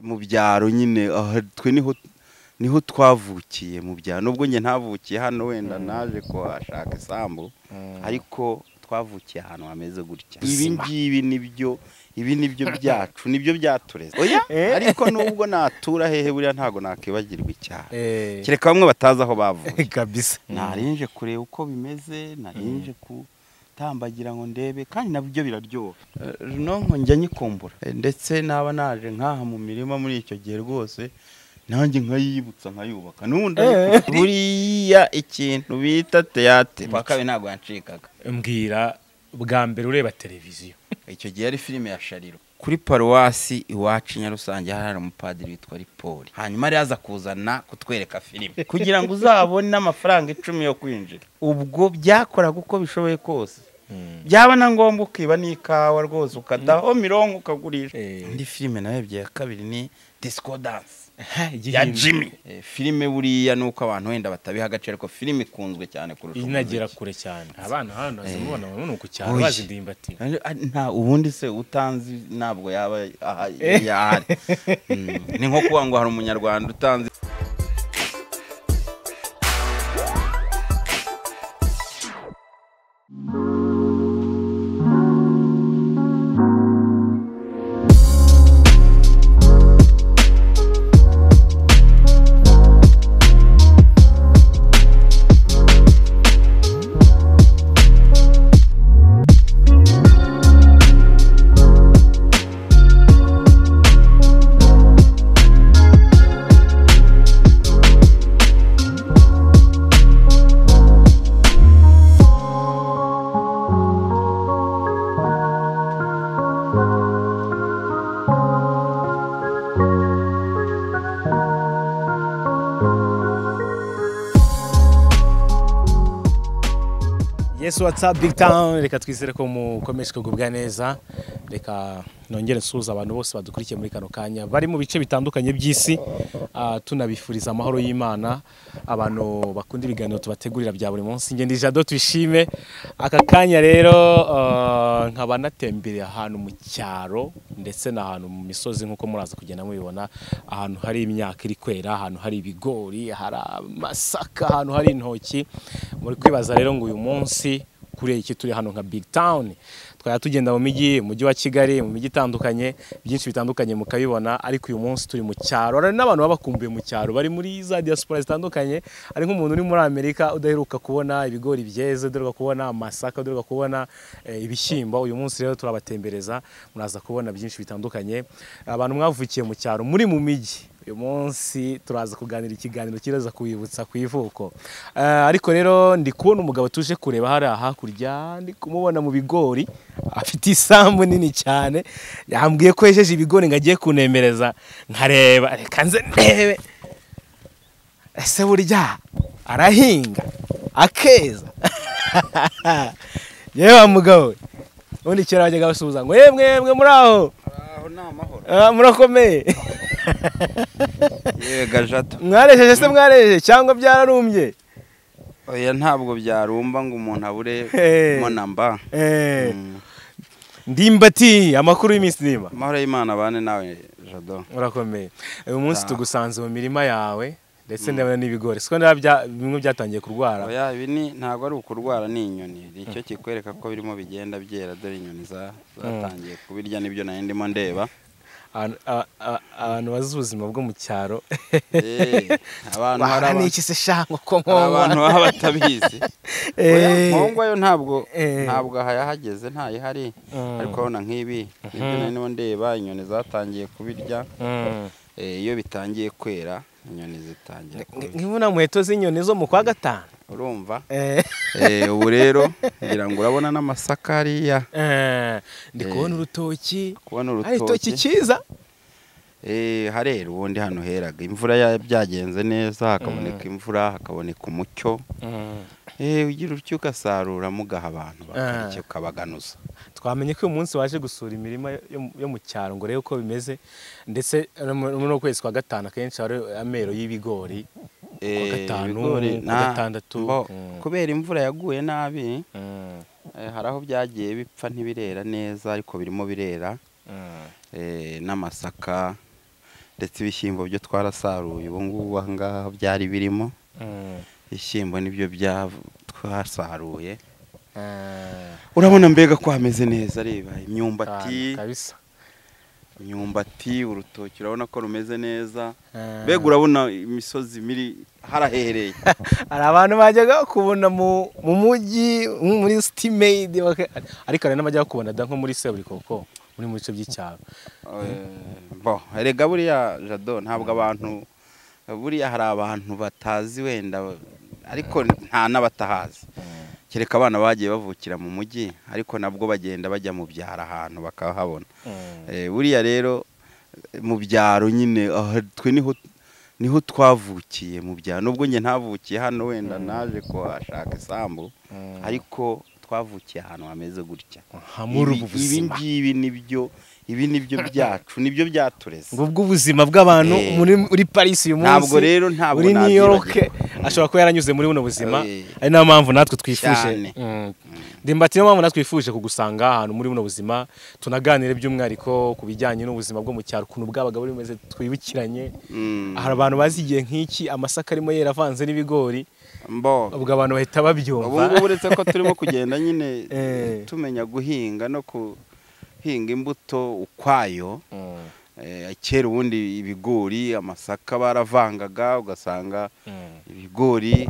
mu byaro nyine aha twe niho niho twavukiye mu byaro nubwo njye ntavukiye hano wenda naje kuhashaka isambu ariko twavukiye ahantu hameze gutya ibi ngibi nibyo ibi nibyo byacu nibyo byatureze oya ariko nubwo natura hehe buriya ntabwo nakibagirwa icyaro kereka bamwe batazi aho bavuye kabisa narinje kureba uko bimeze narinje gutambagira ngo ndebe kandi nabyo biraryoha runonko njya nyikumbura ndetse naba naje nk'aha mu mirima muri icyo gihe rwose nanjye nkayibutsa nkayubaka n'ubundi ariko buriya ikintu bita teyatere pakabe ntabwo yancikaga mbwira bwa mbere ureba televiziyo icyo gihe ari filime ya shariro kuri paruwasi iwacu nyarusange hari umupadiri witwa ripoli hanyuma yari yaza kuzana kutwereka filime kugira ngo uzabone n'amafaranga icumi yo kwinjira ubwo byakoraga uko bishoboye kose byaba na ngombwa ukiba n'ikawa rwose ukadaho mirongo ukagurisha indi filime narebye ya kabiri ni disiko dansi ya jimmy Eh, filime buriya ni uko abantu wenda batabiha agaciro ariko filime ikunzwe cyane kurusha inagera umuziki. kure cyane abana hano mubona mubona ku cyaro Oya. bazi indimbati Ari- ari- nta ubundi se utanzi ntabwo yaba aha- yahari Mm, ni nko kuvuga ngo hari umunyarwanda utanzi yesu watsapu big town reka twizere ko mukomeje kugubwa neza reka nongere nsuhuza abantu bose badukurikiye muri kano kanya bari mu bice bitandukanye by'isi ah, tunabifuriza amahoro y'imana abantu bakunda ibiganiro tubategurira bya buri munsi ngende ijado twishime aka kanya rero ah, nkaba natembereye ahantu mu cyaro ndetse n'ahantu mu misozi nk'uko muraza kugenda mubibona ahantu hari imyaka iri kwera ahantu hari ibigori hari amasaka ahantu hari intoki muri kwibaza rero ngo uyu munsi kuri iki turi hano nka big town twari tugenda mu mijyi mu mujyi wa kigali mu mijyi itandukanye byinshi bitandukanye mukabibona ariko uyu munsi turi mu cyaro hari n'abantu baba bakumbuye mu cyaro bari muri za diaspora zitandukanye ari nk'umuntu uri muri amerika udaheruka kubona ibigori byeze udaheruka kubona amasaka udaheruka kubona eh, ibishyimbo uyu munsi rero turabatembereza muraza kubona byinshi bitandukanye abantu mwavukiye mu cyaro muri mu mijyi uyu munsi turaza kuganira ikiganiro kiraza kubibutsa ku ivuko Eh, ariko rero ndi kubona umugabo tuje kureba hariya hakurya ndi kumubona mu bigori afite isambu nini cyane yambwiye ko yejeje ibigori ngo agiye kunemereza nkareba reka nze ndebe ese burya arahinga akeza yewe wa mugabo we ubundi kera bajyaga basuhuza ngo yemwe yemwe muri aho aho ni amahoro Ah, murakomeye yega jato mwarejeje se mwarejeje cyangwa byararumbye oya ntabwo byarumba ngo umuntu abure Hey. monamba Eh, ndimbati amakuru y'iminsi nima amahoro y'imana bane nawe jado urakomeye uyu munsi Ah. tugusanze mu mirima yawe ndetse ndabona n'ibigori siko ndaba bya- bimwe byatangiye kurwara oya ibi ni ntabwo ari ukurwara ni inyoni ni icyo kikwereka ko birimo bigenda byera dore inyoni za- zatangiye kubirya nibyo nari ndimo ndeba Abantu- a- a- abantu bazi ubuzima bwo mu cyaro Eh, abantu hari Wahara aba- n'iki se sha nk'uko hari nkoma? abantu baba batabizi Eh. nkongwa yo ntabwo Eh. ntabwo aha yahageze ntayihari Mm. ariko urabona nk'ibi nibyo nari ndimo ndeba inyoni zatangiye kubirya Mm. Eh, iyo bitangiye kwera inyoni zitangira Nge- kubirya nkibona muheto z'inyoni zo mu kwa gatanu urumva Eh. Eh, ubu rero ngira ngo urabona n'amasaka hariya Eh, ndi Eh. kubona urutoki kubona ari urutoki urutoki cyiza Eh, harera ubundi hano heraga imvura ya- byagenze neza hakaboneka imvura hakaboneka umucyo Eh, ugira utyo ugasarura mugaha abantu bakarya ukabaganuza twamenye ko uyu munsi waje gusura imirima yo- yo mu- yo mu cyaro ngo urebe uko bimeze ndetse no mu- muri uno kwezi kwa gatanu akenshi hari amero y'ibigori Eh, gatanu, ibigori ku na- gatandatu. mbo- Mm. kubera imvura yaguye nabi eh, hari aho byagiye bipfa ntibirera neza ariko birimo birera eh, n'amasaka ndetse ibishyimbo byo twarasaruye ubu ngubu aha ngaha byari birimo ibishyimbo nibyo bya twasaruye urabona mbega ko hameze neza reba imyumbati kabisa imyumbati urutoki urabona ko rumeze neza mbega urabona imisozi miri harahereye hari abantu bajyaga kubona mu mu mujyi nko muri sitimeyidi ariko hari n'abajya kubona da nko muri seburikoko muri mu bice by'icyaro bo erega buriya jado ntabwo abantu buriya hari abantu batazi wenda ariko nta n'abatahazi kereka abana bagiye bavukira mu mujyi ariko nabwo bagenda bajya mu byaro ahantu bakahabona buriya rero mu byaro nyine twe niho niho twavukiye mu byaro nubwo njye ntavukiye hano wenda naje kuhashaka isambu ariko twavukiye ahantu hameze gutya hamuri ubu ibi buzima ngibi nibyo ibi nibyo byacu nibyo byatureze ubwo ubuzima bw'abantu Eh. muri muri Paris uyu munsi Ntabwo rero ntabwo muri New nabyibagiwe. York ashobora kuba yaranyuze muri buno buzima Eh. ari nayo mpamvu natwe twifuje Cyane. Mm. ndimbati niyo mpamvu natwe twifuje kugusanga ahantu muri buno buzima tunaganire by'umwihariko ku bijyanye n'ubuzima bwo mu cyaro ukuntu bwabaga buri bumeze twibukiranye Mm. hari abantu bazi igihe nk'iki amasaka arimo yera avanze n'ibigori Mbo. ubwo abantu bahita ubu babyumva ngubu uretse ko turimo kugenda nyine Eh. tumenya guhinga no guhinga imbuto ukwayo Mm, Eh, kera ubundi ibigori amasaka baravangaga ugasanga mm, ibigori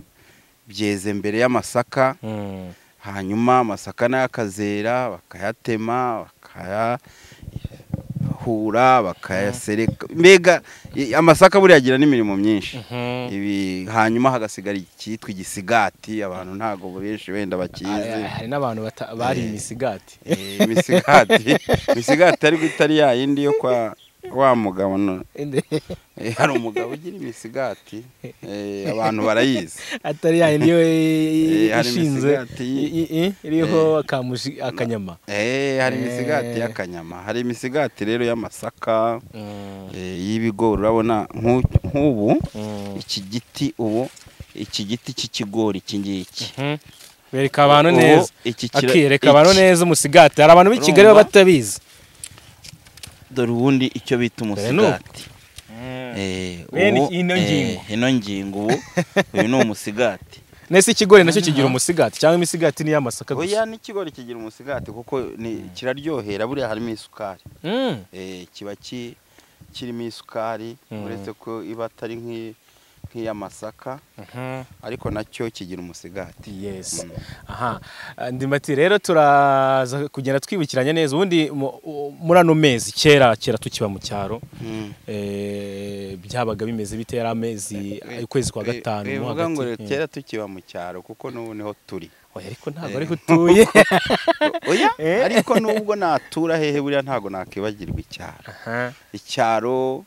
byeze mbere y'amasaka mm. hanyuma amasaka nayo akazera bakayatema bakayahura bakayasereka mbega i- amasaka buriya agira n'imirimo myinshi Mhm. ibi hanyuma hagasigara icyitwa igisigati abantu ntabwo benshi wenda bakizi Hari- hari n'abantu bata- bariye imisigati Eh, imisigati imisigati ariko itari ya yindi yo kwa wa mugabo no- eh, hari umugabo ugira imisigati eh, abantu barayizi atari ya yindi yo Eh, hari ishinze imisigati y- i- i- i- iriho akamushi akanyama Eh, hari imisigati Eh. y'akanyama hari imisigati rero y'amasaka Mm, eh, y'ibigori urabona nk'u- nk'ubu mm. iki giti ubu iki giti cy'ikigori iki ngiki Mhm. bereka abantu Ubu neza iki kira- akireka abantu iki- neza umusigati hari abantu b'i Kigali baba Urumva? batabizi dore ubundi icyo bita umusigati Eh, Bene ubu- ino eh, ngingo. ino ngingo ubu uyu ni umusigati nese ikigori nacyo kigira umusigati cyangwa imisigati ni y'amasaka gusa oya n'ikigori kigira umusigati kuko ni- kiraryohera buriya harimo isukari Mm, Eh, kiba ki- kirimo isukari Mm. uretse ko iba atari nk'i- nk'iy'amasaka mhm. ariko nacyo kigira umusigati yes Mm. aha ndimati rero turaza kugenda twibukiranye neza ubundi mu- u- muri ano mezi kera kera tukiba mu cyaro Mm. eh, byabaga bimeze bite yari amezi Eh, ukwezi kwa eh, gatanu eh, mo bivuga ngo hagati. kera tukiba mu cyaro kuko n'ubu niho turi Oya, ariko ntabwo eh. ariho utuye oya Eh. ariko n'ubwo natura hehe buriya ntabwo nakibagirwa icyaro Aha, icyaro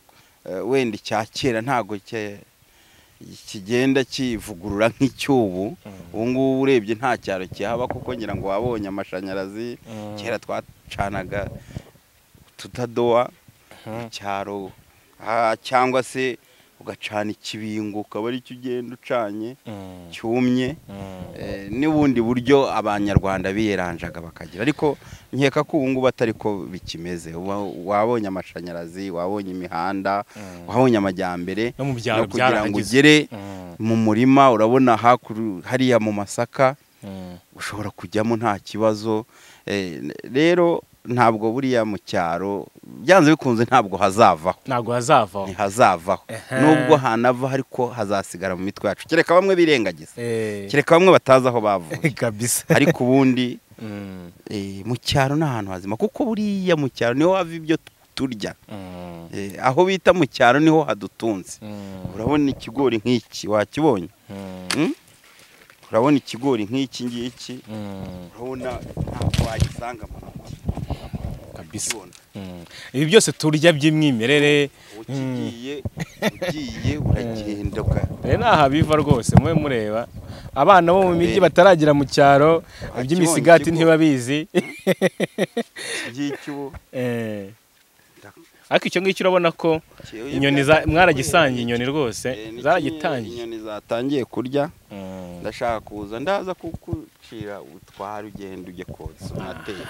eh, wenda icya kera ntabwo cye- kigenda kivugurura nk'icy'ubu ubu ngubu urebye nta cyaro kihaba kuko ngira ngo wabonye amashanyarazi Mm. kera twacanaga tutadoa Mhm. icyaro ah, cyangwa se ugacana ikibingo ukaba aricyo ugenda ucanye mm, cyumye mm. Eh, n'ubundi buryo abanyarwanda biyeranjaga bakagira ariko nkeka ko ubu ngubu atari ko bikimeze Wa- wabonye amashanyarazi wabonye imihanda wabonye amajyambere No mu byaro no kugira ngo byarahageze. ugere Mm, mu murima urabona hakuru hariya mu masaka mm. ushobora kujyamo nta kibazo Eh, n- rero ntabwo buriya mu cyaro byanze bikunze ntabwo hazavaho ntabwo hazavaho ntihazavaho Ehe. nubwo hanava ariko hazasigara mu mitwe yacu kereka bamwe birengagiza Eh, kereka bamwe batazi aho bavuye kabisa ariko ubundi Mm, eh, mu cyaro ni ahantu hazima kuko buriya mu cyaro niho hava ibyo turya mm, Eh, aho bita mu cyaro niho hadutunze mm, urabona ikigori nk'iki wakibonye mm, Mm? urabona ikigori nk'iki ngiki mm, urabona ntabwo wagisanga mu mujyi kabisa ukibona Mm. ibi byose turya by'imwimerere ukigiye ugiye uragenda uka- rero ni aha biva rwose mube mureba abana bo mu mijyi bataragira mu cyaro Akibonye iby'imisigati ikigo. ntibabizi ngiki ubu Eh. ariko icyo ngicyo urabona ko Kiyoyo inyoni za- byatangiye mwaragisangiye kwera. inyoni rwose Eh, ni kimwe zaragitangiye inyoni zatangiye kurya Mm. ndashaka kuza ndaza kugucira ubutware ugenda ujye kotsa unateye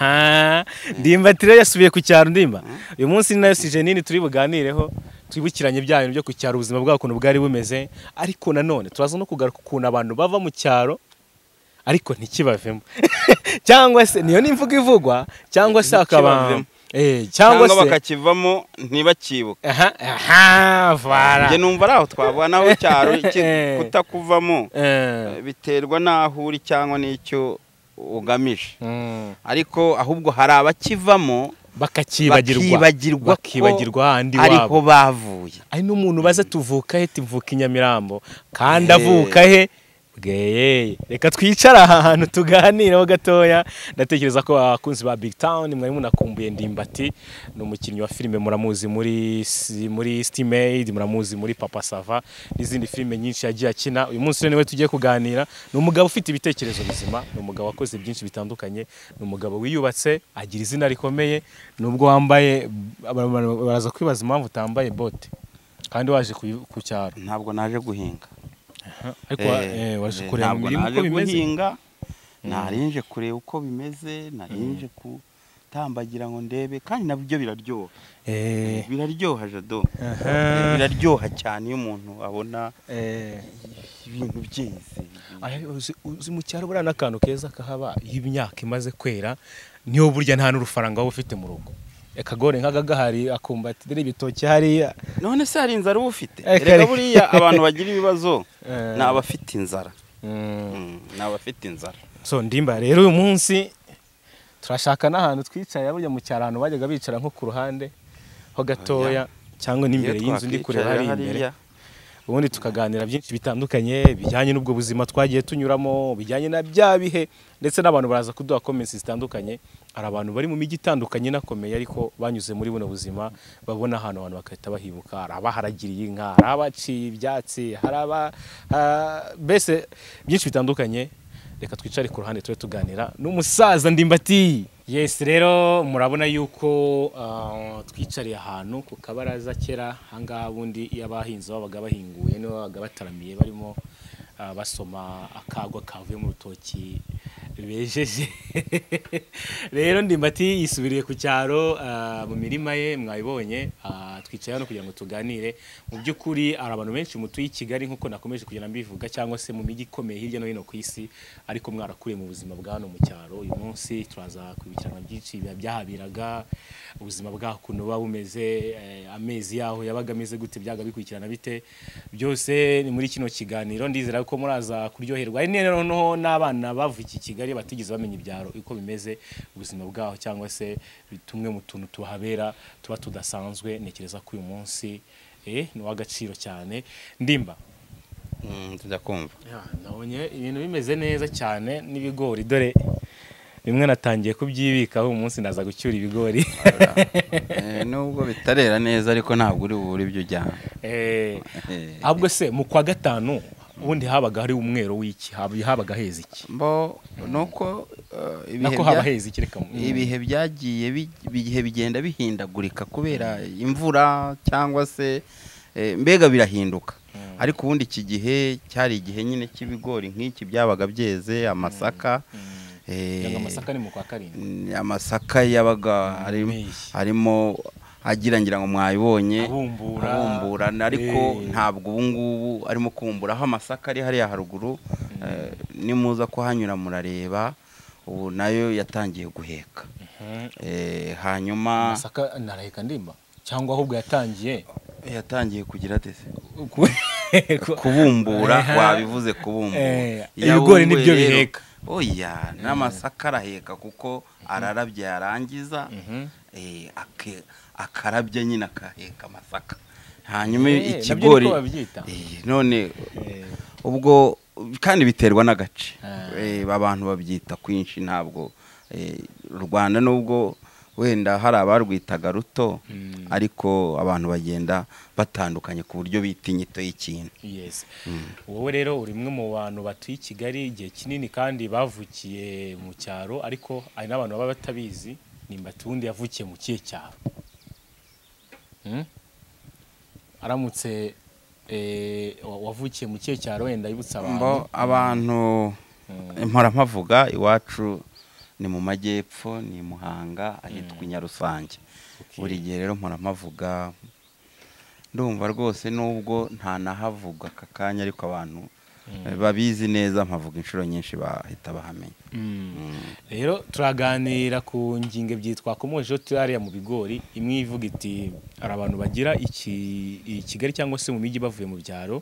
ndimbatire yasubiye ku cyaro ndimba uyu munsi ni nayo sijenini turi buganireho twibukiranye bya bintu byo ku cyaro ubuzima bwabo ukuntu bwari bumeze ariko nanone turaza no kugaruka ukuntu abantu bava mu cyaro ariko ntikibavemo cyangwa se niyo n'imvugo ivugwa cyangwa se akaba Ntikibavemo. Eh, cyangwa cyangwa se bakakivamo ntibakibuke aha aha vara njye numva ari aho twavuga naho icyaro iki- Eh. kutakuvamo Eh, biterwa n'aho uri cyangwa n'icyo ugamije mm. ariko ahubwo hari abakivamo bakakibagirwa bakibagirwa ko bakibagirwa ahandi ariho wabo bavuye ari n'umuntu baza tuvuka he tuvuka i nyamirambo kandi Eh. avuka he bweye reka twicare aha hantu tuganireho gatoya ndatekereza ko abakunzi ba big town mwari munakumbuye ndimbati ni umukinnyi wa filime muramuzi muri si- muri stimade muramuzi muri papa sava n'izindi filime nyinshi yagiye akina uyu munsi rero niwe tugiye kuganira ni umugabo ufite ibitekerezo bizima ni umugabo wakoze byinshi bitandukanye ni umugabo wiyubatse agira izina rikomeye nubwo wambaye aba- aba- baraza kwibaza impamvu utambaye bote kandi waje ku- ku cyaro ntabwo naje guhinga ariko Eh, wa- eh, waje eh, kureba ntabwo imirimo naje uko bimeze guhinga narinje kureba uko bimeze narinje kutambagira ngo ndebe kandi nabyo biraryoha Eh, biraryoha jado aha. Eh, biraryoha cyane iyo umuntu abona eh. ibintu byize Ahe, uzi- uzi mu cyaro buriya n'akantu keza kahaba iyo imyaka imaze kwera niyo burya nta n'urufaranga waba ufite mu rugo akagore nk'aka gahari akumbatira ibitoki hariya none se hari inzara uba ufite Eh, reka kare- buriya abantu bagira ibibazo Eh. ni abafite inzara Mm. Mm, ni abafite inzara so ndimba rero uyu munsi turashaka n'ahantu twicaye burya mu cyaro ahantu bajyaga bicara nko ku ruhande ho gatoya cyangwa n'imbere Iyo y'inzu ndi kureba twakwicara hariya imbere hariya, ubundi tukaganira byinshi bitandukanye bijyanye n'ubwo buzima twagiye tunyuramo bijyanye na bya bihe ndetse n'abantu baraza kuduha comments zitandukanye hari abantu bari mu mijyi itandukanye inakomeye ariko banyuze muri buno buzima babona ahantu abantu bagahita bahibuka hari abaharagiriye inka hari abaciye ibyatsi hari aba ha- mbese byinshi bitandukanye reka twicare ku ruhande tube tuganira n'umusaza ndimbati yesi rero murabona yuko ah, twicariye ahantu ku kabaraza kera ahangaha ubundi iyo abahinzi babaga bahinguye nibo babaga bataramiye barimo ah, basoma akagwa kavuye mu rutoki bejeje rero ndimbati yisubiriye ku cyaro ah, mu mirima ye mwabibonye ah, twicaye hano kugira ngo tuganire mu by'ukuri hari abantu benshi mutuye i kigali nk'uko nakomeje kugenda mbivuga cyangwa se mu mijyi ikomeye hirya no hino ku isi ariko mwarakuriye mu buzima bwa hano mu cyaro uyu munsi turaza kwibukirana byinshi biba byahabiraga ubuzima bwaho ukuntu buba bumeze eh, amezi yaho yabaga ameze gute byaga bikurikirana bite byose ni muri kino kiganiro ndizera ko muraza kuryoherwa ari none noneho n'abana bavukiye i Kigali batigeze bamenya ibyaro uko bimeze ubuzima bwaho cyangwa se tumwe mu tuntu tuhabera tuba tudasanzwe ntekereza ko uyu munsi eh, ni uw'agaciro cyane ndimba mm, ndakumva Ya, nabonye ibintu bimeze neza cyane n'ibigori dore bimwe natangiye kubyibikaho uyu munsi naza gucyura ibigori Eh, nubwo bitarera neza ariko ntabwo uri bubure ibyo ujyana Eh, Eh, ahubwo se mu kwa gatanu ubundi habaga hari umwero w'iki hab- habaga heza iki mbo nuko eh, ibihe nako bya- haba heza iki reka mu- ibihe byagiye bi- ibihe bigenda bihindagurika kubera imvura cyangwa se eh, mbega birahinduka ariko ubundi iki gihe cyari igihe nyine cy'ibigori nk'iki byabaga byeze amasaka eh, Yanga amasaka ni mu kwa karindwi mm, amasaka yabaga arimo- Impeshyi. arimo agira ngira ngo mwayibonye Abumbura. abumburana ariko Eh. ntabwo ubu ngubu arimo kubumbura aho amasaka ari hariya haruguru eh, nimuza kuhanyura murareba ubu nayo yatangiye guheka Eh, hanyuma amasaka naraheka ndimba cyangwa ahubwo yatangiye yatangiye kugira dese ku- kubumbura Aha. wabivuze kubumbura Eh, ibigori Yabumbuye nibyo rero. biheka. oya n'amasaka araheka kuko ararabye yarangiza Mhm. eh, ake- akarabya nyine akaheka amasaka hanyuma Eh, nabyo ikigori niko babyita. Eh, none Eh, ubwo kandi biterwa n'agace Ah. Eh, abantu babyita kwinshi ntabwo eh, u rwanda nubwo wenda hari abarwitaga ruto ariko abantu bagenda batandukanye ku buryo bita inyito y'ikintu yes wowe rero uri umwe mu bantu batuye i kigali igihe kinini kandi bavukiye mu cyaro ariko hari n'abantu baba batabizi nimbati ubundi yavukiye mu kihe cyaro Hmm? aramutse eh, wa- wavukiye mu kihe cyaro wenda yibutsa abantu mbo abantu mpora mpavuga iwacu ni mu majyepfo ni i muhanga ahitwa i nyarusange buri gihe rero mpora mpavuga ndumva rwose nubwo ntanahavuga aka kanya ariko abantu eh, babizi neza mpavuga inshuro nyinshi bahita bahamenya Mm. rero turaganira ku ngingo ebyiri twakomojeho turi hariya mu bigori imwe ivuga iti hari abantu bagira iki- i kigali cyangwa se mu mijyi bavuye mu byaro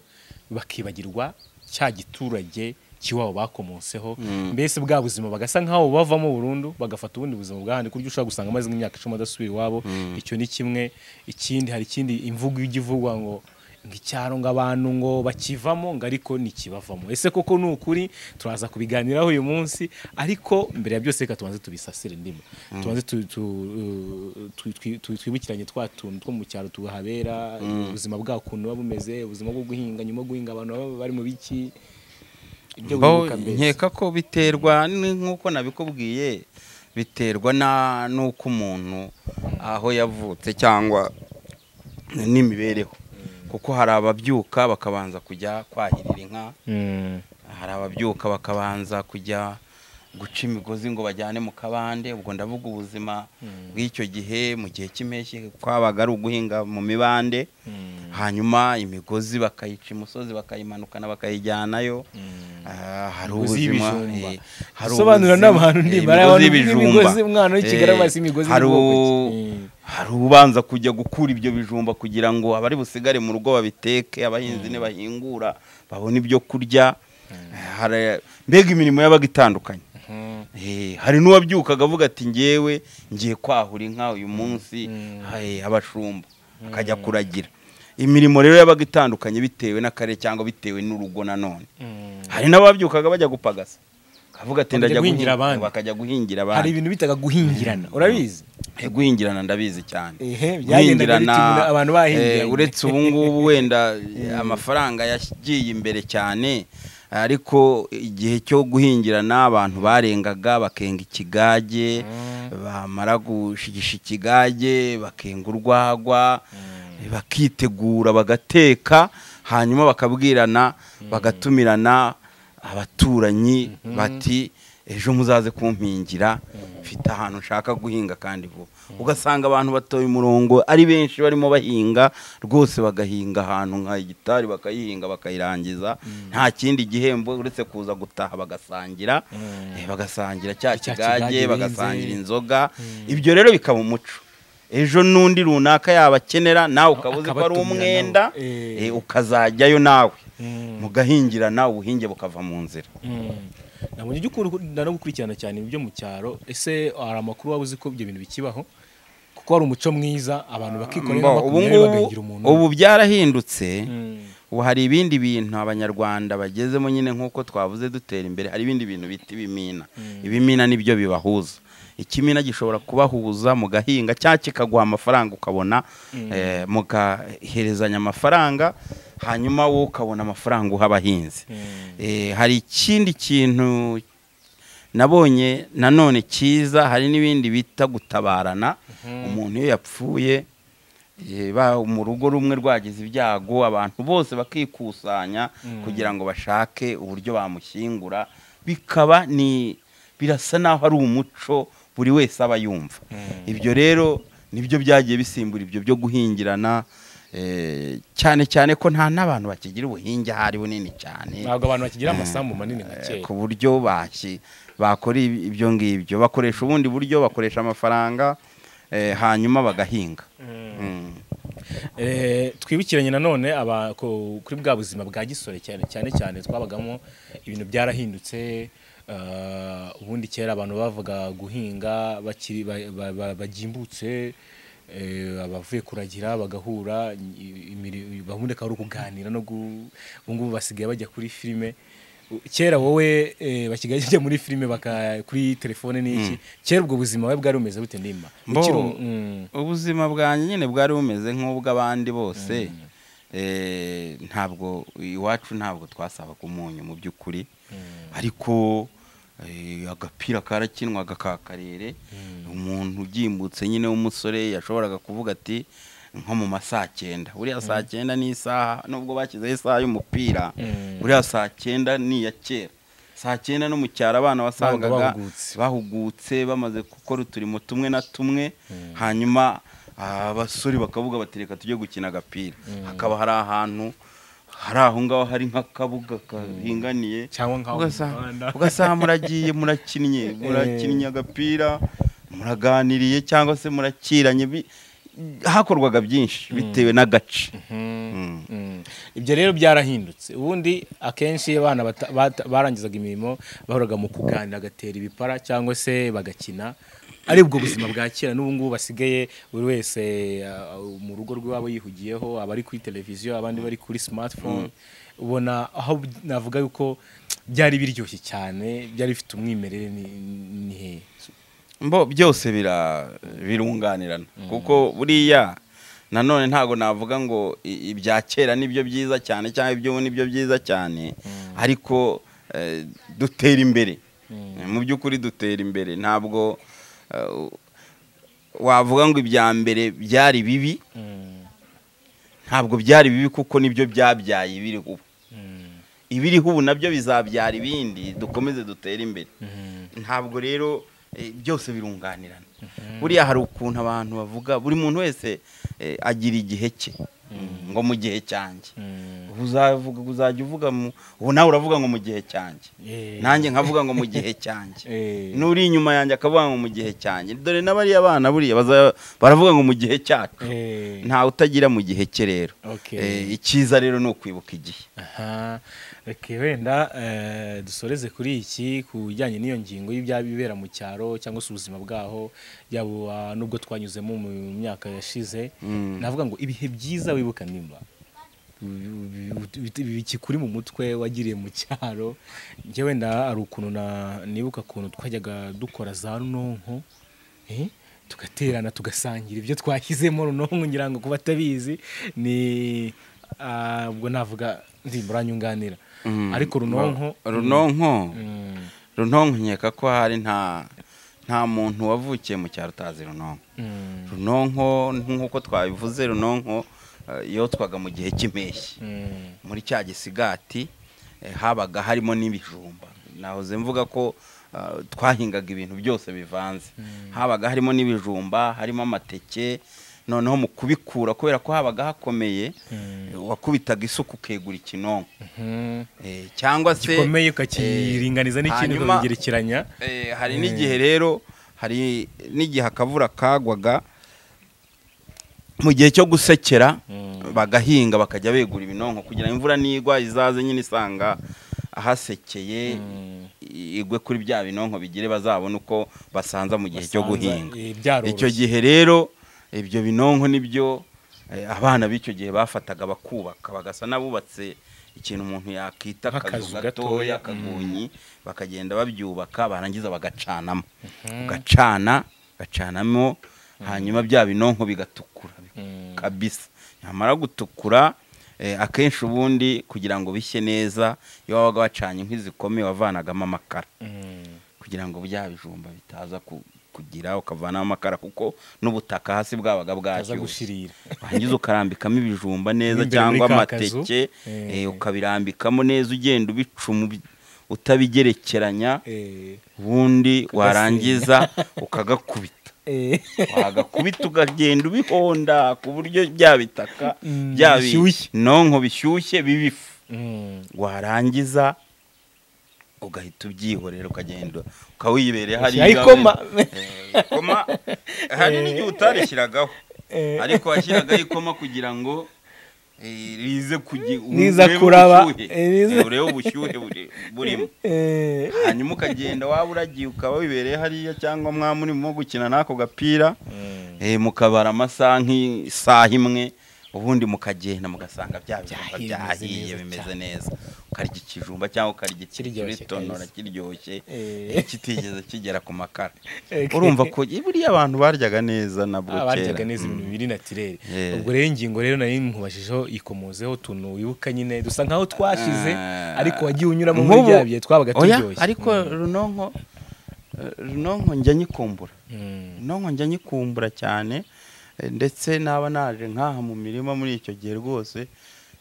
bakibagirwa cya giturage cy'iwabo bakomoseho mbese bwa buzima bagasa nk'aho bavamo burundu bagafata ubundi buzima bwahandi ku buryo ushobora gusanga amaze nk'imyaka icumi adasubira iwabo icyo ni kimwe ikindi hari ikindi imvugo ijya ivugwa ngo icyaro ngo abantu ngo bakivamo ngo ariko ntikibavamo ese koko ni ukuri turaza kubiganiraho uyu munsi ariko mbere ya byose reka tubanze tubisasire ndimo tubanze tu- tu- tu- twi- tu- twibukiranye twa tuntu two mu cyaro tuhabera ubuzima bwabo ukuntu buba bumeze ubuzima bwo guhinga nyuma yo guhinga abantu baba bari mu biki ibyo Mbo wibuka mbese. nkeka ko biterwa ni nk'uko nabikubwiye biterwa na n'uko umuntu aho yavutse cyangwa n'imibereho kuko hari ababyuka bakabanza kujya kwahirira inka Mm, hari ababyuka bakabanza kujya guca imigozi ngo bajyane mu kabande ubwo ndavuga ubuzima bw'icyo gihe mu gihe cy'impeshyi kwabaga ari uguhinga mu mibande mm, hanyuma imigozi bakayica imusozi bakayimanukana bakayijyanayo mm. Ah, hari Imigozi ubuzima y'ibijumba. eh, hari Sobanura ubuzima, n'abantu eh, ndimara abantu y'ibijumba. n'imigozi, umwana w'ikigali Eh, amazi imigozi hari y'ubwoko u- ki? Eh. hari ubanza kujya gukura ibyo bijumba kugira ngo abari busigare mu rugo babiteke abahinzi nibahingura babone ibyo kurya Eh, hari- mbega imirimo yabaga itandukanye Mm. Eh, hari n'uwabyukaga avuga ati ngewe ngiye kwahura inka uyu munsi eh, abashumba akajya kuragira imirimo rero yabaga itandukanye bitewe n'akarere cyangwa bitewe n'urugo nanone Mm. hari n'ababyukaga bajya gupagasa akavuga ati Bakajya ndajya guhingira guhingira abandi. bakajya guhingira hari abandi ibintu bitaga guhingirana urabizi Eh, guhingirana ndabizi cyane Ehe, byagendaga Guhingirana, bituma abantu bahingiranye. eh, uretse ubu ngubu wenda eh, amafaranga yagiye imbere cyane ariko igihe cyo guhingirana abantu barengaga bakenga ikigage bamara gushigisha ikigage bakenga urwagwa bakitegura bagateka hanyuma bakabwirana bagatumirana abaturanyi bati ejo muzaze kumpingira mfite ahantu nshaka guhinga kandi vuba ugasanga abantu batoye umurongo ari benshi barimo bahinga rwose bagahinga ahantu nka hegitari bakayihinga bakayirangiza nta kindi gihembo uretse kuza gutaha bagasangira eh, bagasangira cya Cya kigage kigage benze. bagasangira inzoga ibyo rero bikaba umuco ejo n'undi runaka yaba akenera nawe ukaba uzi ko ari Akabatumira umwenda nabo. Eh. eh, ukazajyayo nawe Mm. mugahingirana ubuhinge bukava mu nzira ntabwo njya ukunda no gukurikirana cyane ibyo mu cyaro ese hari amakuru waba uzi ko ibyo bintu bikibaho kuko hari umuco mwiza abantu bakikorera Mbo, ubu makumyabiri ngubu bagahingira umuntu ubu byarahindutse Mm. ubu hari ibindi bintu abanyarwanda bagezemo nyine nk'uko twavuze dutera imbere hari ibindi bintu bita ibimina ibimina nibyo bibahuza ikimina gishobora kubahuza mugahinga cyangwa kikaguha amafaranga ukabona eh, mugaherezanya amafaranga hanyuma wowe ukabona amafaranga uha abahinzi Eh, hari ikindi kintu nabonye nanone cyiza hari n'ibindi bita gutabarana umuntu iyo yapfuye eh, ba- mu rugo rumwe rwagize ibyago abantu bose bakikusanya kugira ngo bashake uburyo bamushyingura bikaba ni birasa naho ari umuco buri wese aba yumva ibyo rero nibyo byagiye bisimbura ibyo byo guhingirana eh, cyane cyane ko nta n'abantu bakigira ubuhinge ahari bunini cyane ntabwo abantu bakigira amasambu manini nka Eh, kera ku buryo baki bakora ibi- ibyo ngibyo bakoresha ubundi buryo bakoresha amafaranga eh, hanyuma bagahinga Mm. Eh, twibukiranye nanone aba- ku- kuri bwa buzima bwa gisore cyane cyane cyane twabagamo ibintu byarahindutse eh, ubundi kera abantu bavuga guhinga bakiri ba- ba- ba- bagimbutse eh, abavuye kuragira bagahura i- imiri- gahunda ikaba ari ukuganira no gu- ubu ngubu basigaye bajya kuri filime U- kera wowe eh, basigaye bajya muri filime baka kuri telefone n'iki kera ubwo buzima we bwari bumeze bute ndimba Mbo, Ukiri um- mm. ubuzima bwanjye nyine bwari bumeze nk'ubw'abandi bose Eh, ntabwo iwacu ntabwo twasabaga umunyu mu by'ukuri ariko eh, agapira karakinwaga ka karere umuntu ugimbutse nyine w'umusore yashoboraga kuvuga ati nko mu ma saa cyenda buriya saa cyenda ni isaha nubwo bashyizeho isaha y'umupira buriya saa cyenda ni iya kera saa cyenda no mu cyaro abana wasangaga bahugutse. bahugutse bamaze gukora uturimo tumwe na tumwe hanyuma ah, abasore bakavuga bati reka tujye gukina agapira hakaba hari ahantu hari aho ngaho hari nk'akabuga karinganiye cyangwa nk'aho mu Ugasa- muhanda. ugasanga muragiye murakinnye murakinnye agapira muraganiriye cyangwa se murakiranye bi- hakorwaga byinshi bitewe n'agace Mm. Mm. ibyo rero byarahindutse ubundi akenshi iyo abana bata- bata- barangizaga imirimo bahoraga mu kuganira bagatera ibipara cyangwa se bagakina ari ubwo buzima bwa kera n'ubu ngubu basigaye buri wese ah, mu rugo rw'iwabo yihugiyeho abari kuri televiziyo abandi bari kuri smartphone ubona aho b- navuga yuko byari biryoshye cyane byari bifite umwimerere ni- ni hehe mbo byose bira birunganirana kuko buriya nanone ntabwo navuga ngo i- ibya kera nibyo byiza cyane cyangwa iby'ubu nibyo byiza cyane ariko eh, dutera imbere mu by'ukuri dutera imbere ntabwo eh, wavuga ngo ibya mbere byari bibi ntabwo byari bibi kuko nibyo byabyaye ibiri ubu ibiriho ubu nabyo bizabyara ibindi dukomeze dutere imbere ntabwo rero eh, byose birunganirana buriya hari ukuntu abantu bavuga buri muntu wese eh, agira igihe cye ngo mu gihe cyanjye ubu uzavuga uzajya uvuga mu ubu nawe uravuga ngo mu gihe cyanjye Eh. nanjye nkavuga ngo mu gihe cyanjye Eh. n'uri inyuma yanjye akavuga ngo mu gihe cyanjye dore n'abariya bana buriya baza- baravuga ngo mu gihe cyacu Eh. ntawe utagira mu gihe cye rero Okay. Eh, icyiza rero ni ukwibuka igihe aha reka wenda eh, dusoreze kuri iki ku bijyanye n'iyo ngingo y'ibyaba bibera mu cyaro cyangwa se ubuzima bwaho yaba nubwo twanyuzemo mu myaka yashize navuga ngo ibihe byiza wibuka nimba bi- bi- bi- bikikuri mu mutwe wagiriye mu cyaro njye wenda hari ukuntu na- nibuka ukuntu twajyaga dukora za runonko eh, tugaterana tugasangira ibyo twashyizemo runonko ngira ngo kuba atabizi ni ah, ubwo navuga ndi muranyunganira ariko runonko runonko mm, runonko nkeka ko hari nta nta muntu wavukiye mu cyaro utazi runonko mm, runonko nk'uko twabivuze runonko eh, yotwaga mu gihe cy'impeshyi mm, muri cya gisigati eh, habaga harimo n'ibijumba nahoze mvuga ko eh, twahingaga ibintu byose bivanze habaga harimo n'ibijumba harimo amateke noneho mu kubikura kubera ko habaga hakomeye eh, wakubitaga isuka ukegura ikinonko mhm. Eh, cyangwa se gikomeye ukakiringaniza n'ikindi hanyuma- ukabigerekeranya Eh, hari n'igihe rero hari n'igihe akavura kagwaga mu gihe cyo gusekera bagahinga bakajya begura ibinonko kugira ngo imvura nigwa izaze nyine isanga ahasekeye igwe kuri bya binonko bigire bazabone uko basanza mu gihe cyo Basanza, guhinga eh, byaroroshye. icyo gihe rero ibyo binonko nibyo eh, abana b'icyo gihe bafataga bakubaka bagasa n'abubatse ikintu umuntu yakwita Nk'akazu akazu gatoya gatoya, akagunyi bakagenda babyubaka barangiza bagacanamo ugacana gacanamo hanyuma bya binonko bigatukura Mm. kabisa nyamara gutukura eh, akenshi ubundi kugira ngo bishye neza iyo wabaga wacanye inkwi zikomeye wavanagamo amakara Mm. kugira ngo bya bijumba bitaza ku- kugira ukavanamo amakara kuko n'ubutaka hasi bwabaga aza bwashyushye gushirira warangiza ukarambikamo ibijumba neza N'imbere muri cyangwa ka kazu. amateke Eh. eh, ukabirambikamo neza ugenda ubicuma ubi- utabigerekeranya Eh, ubundi warangiza ukagakubita eh. wagakubita ukagenda ubihonda ku buryo bya bitaka Mm, bya bishyushye. binonko bishyushye bibifu Mm. warangiza ugahita ubyihorera ukagenda ukawibereye Ushyiraho ikoma. Eh, ikoma hari n'igihe utarishyiragaho Eh. ariko washyiragaho ikoma kugira ngo eh, rize kugi- Riza urebe kuraba. ubushyuhe. Eh, riza- Eh, urebe ubushyuhe buri- burimo Eh. hanyuma ukagenda waba uragiye ukaba wibereye hariya cyangwa mwaba urimo gukina n'ako gapira eh, mukabara amasaha nk'isaha imwe ubundi mukagenda mugasanga bya bijumba byahiye Byahiye, bimeze neza bimeze neza ukarya ikijumba cyangwa ukarya Kiryoshye ikiritonora kabisa. kiryoshye Eh. kitigeze kigera ku makara Eh, urumva ko buriya abantu baryaga neza nabwo Ah, baryaga kera neza ibintu biri naturere Yeah. ubwo rero ingingo rero nari nkubajejeho ikomozeho utuntu wibuka nyine dusa nkaho twashize Ah. ariko wagiye unyuramo muri Nk'ubu- bya bihe twabaga Oya, turyoshye ariko runonko eh, runonko njya nyikumbura Mm. runonko njya nyikumbura cyane ndetse naba naje nkaha mu mirima muri icyo gihe rwose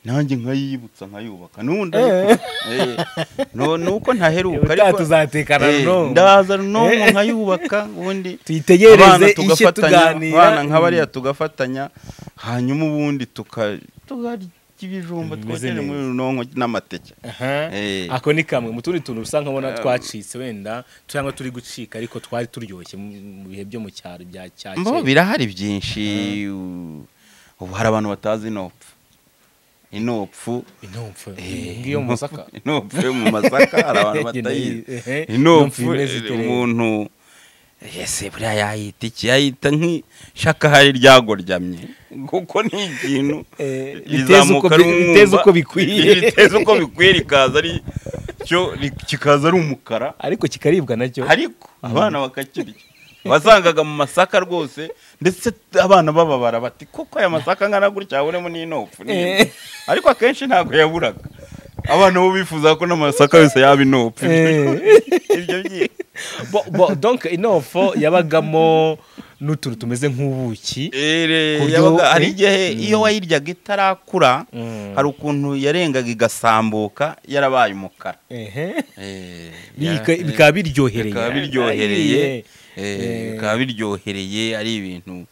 nanjye nkayibutsa nkayubaka n'ubu ndabikora Eh, no- ni uko ntaheruka ubutaha tuzatekana Eh, n'ubu. ndaza n'ubu nkayubaka ubundi tuyitegereze abana ishye tugafatanya, tuganira abana nka bariya tugafatanya hanyuma ubundi tuka tukarya ibijumba Bimeze twokeje neza. muri runonko n'amateke Aha. Eh. ako ni kamwe mu tundi tuntu usa nkabona twacitse wenda cyangwa turi gucika ariko twari turyoshye mu mu bihe byo mu cyaro bya cya mbo kera birahari byinshi u- ubu hari abantu batazi inopfu inopfu inopfu eh, ngiyo mu masaka inopfu yo mu masaka hari abantu batayizi Ehe, inopfu imeze ite eh, rero? umuntu ese buriya yayita iki yayita nk'ishaka hari ryagoryamye kuko ni ikintu Eh, biteza uko rizamuka bi- ari umwumba, biteza uko bikwiye. biteza uko bikwiye rikaza ari cyo ri- kikaza ari umukara ariko kikaribwa nacyo ariko abana bakakirya wasangaga mu masaka rwose ndetse abana bababara bati kuko aya masaka angana gutya yabonemo n'inopfu n'imwe." ariko akenshi ntabwo yaburaga abana bo bifuza ko n'amasaka yose yaba inopfu ibyo byiza Bo- bo- donc inofo yabagamo n'utuntu tumeze nk'ubuki Eh, buryo- yabaga- hari eh? igihe iyo wayiryaga itarakura hari ukuntu yarengaga igasambuka yarabaye umukara Ehe. Eh, Bika- yara- bikaba biryohereye bikaba biryohereye eh, bikaba biryohereye ari ibintu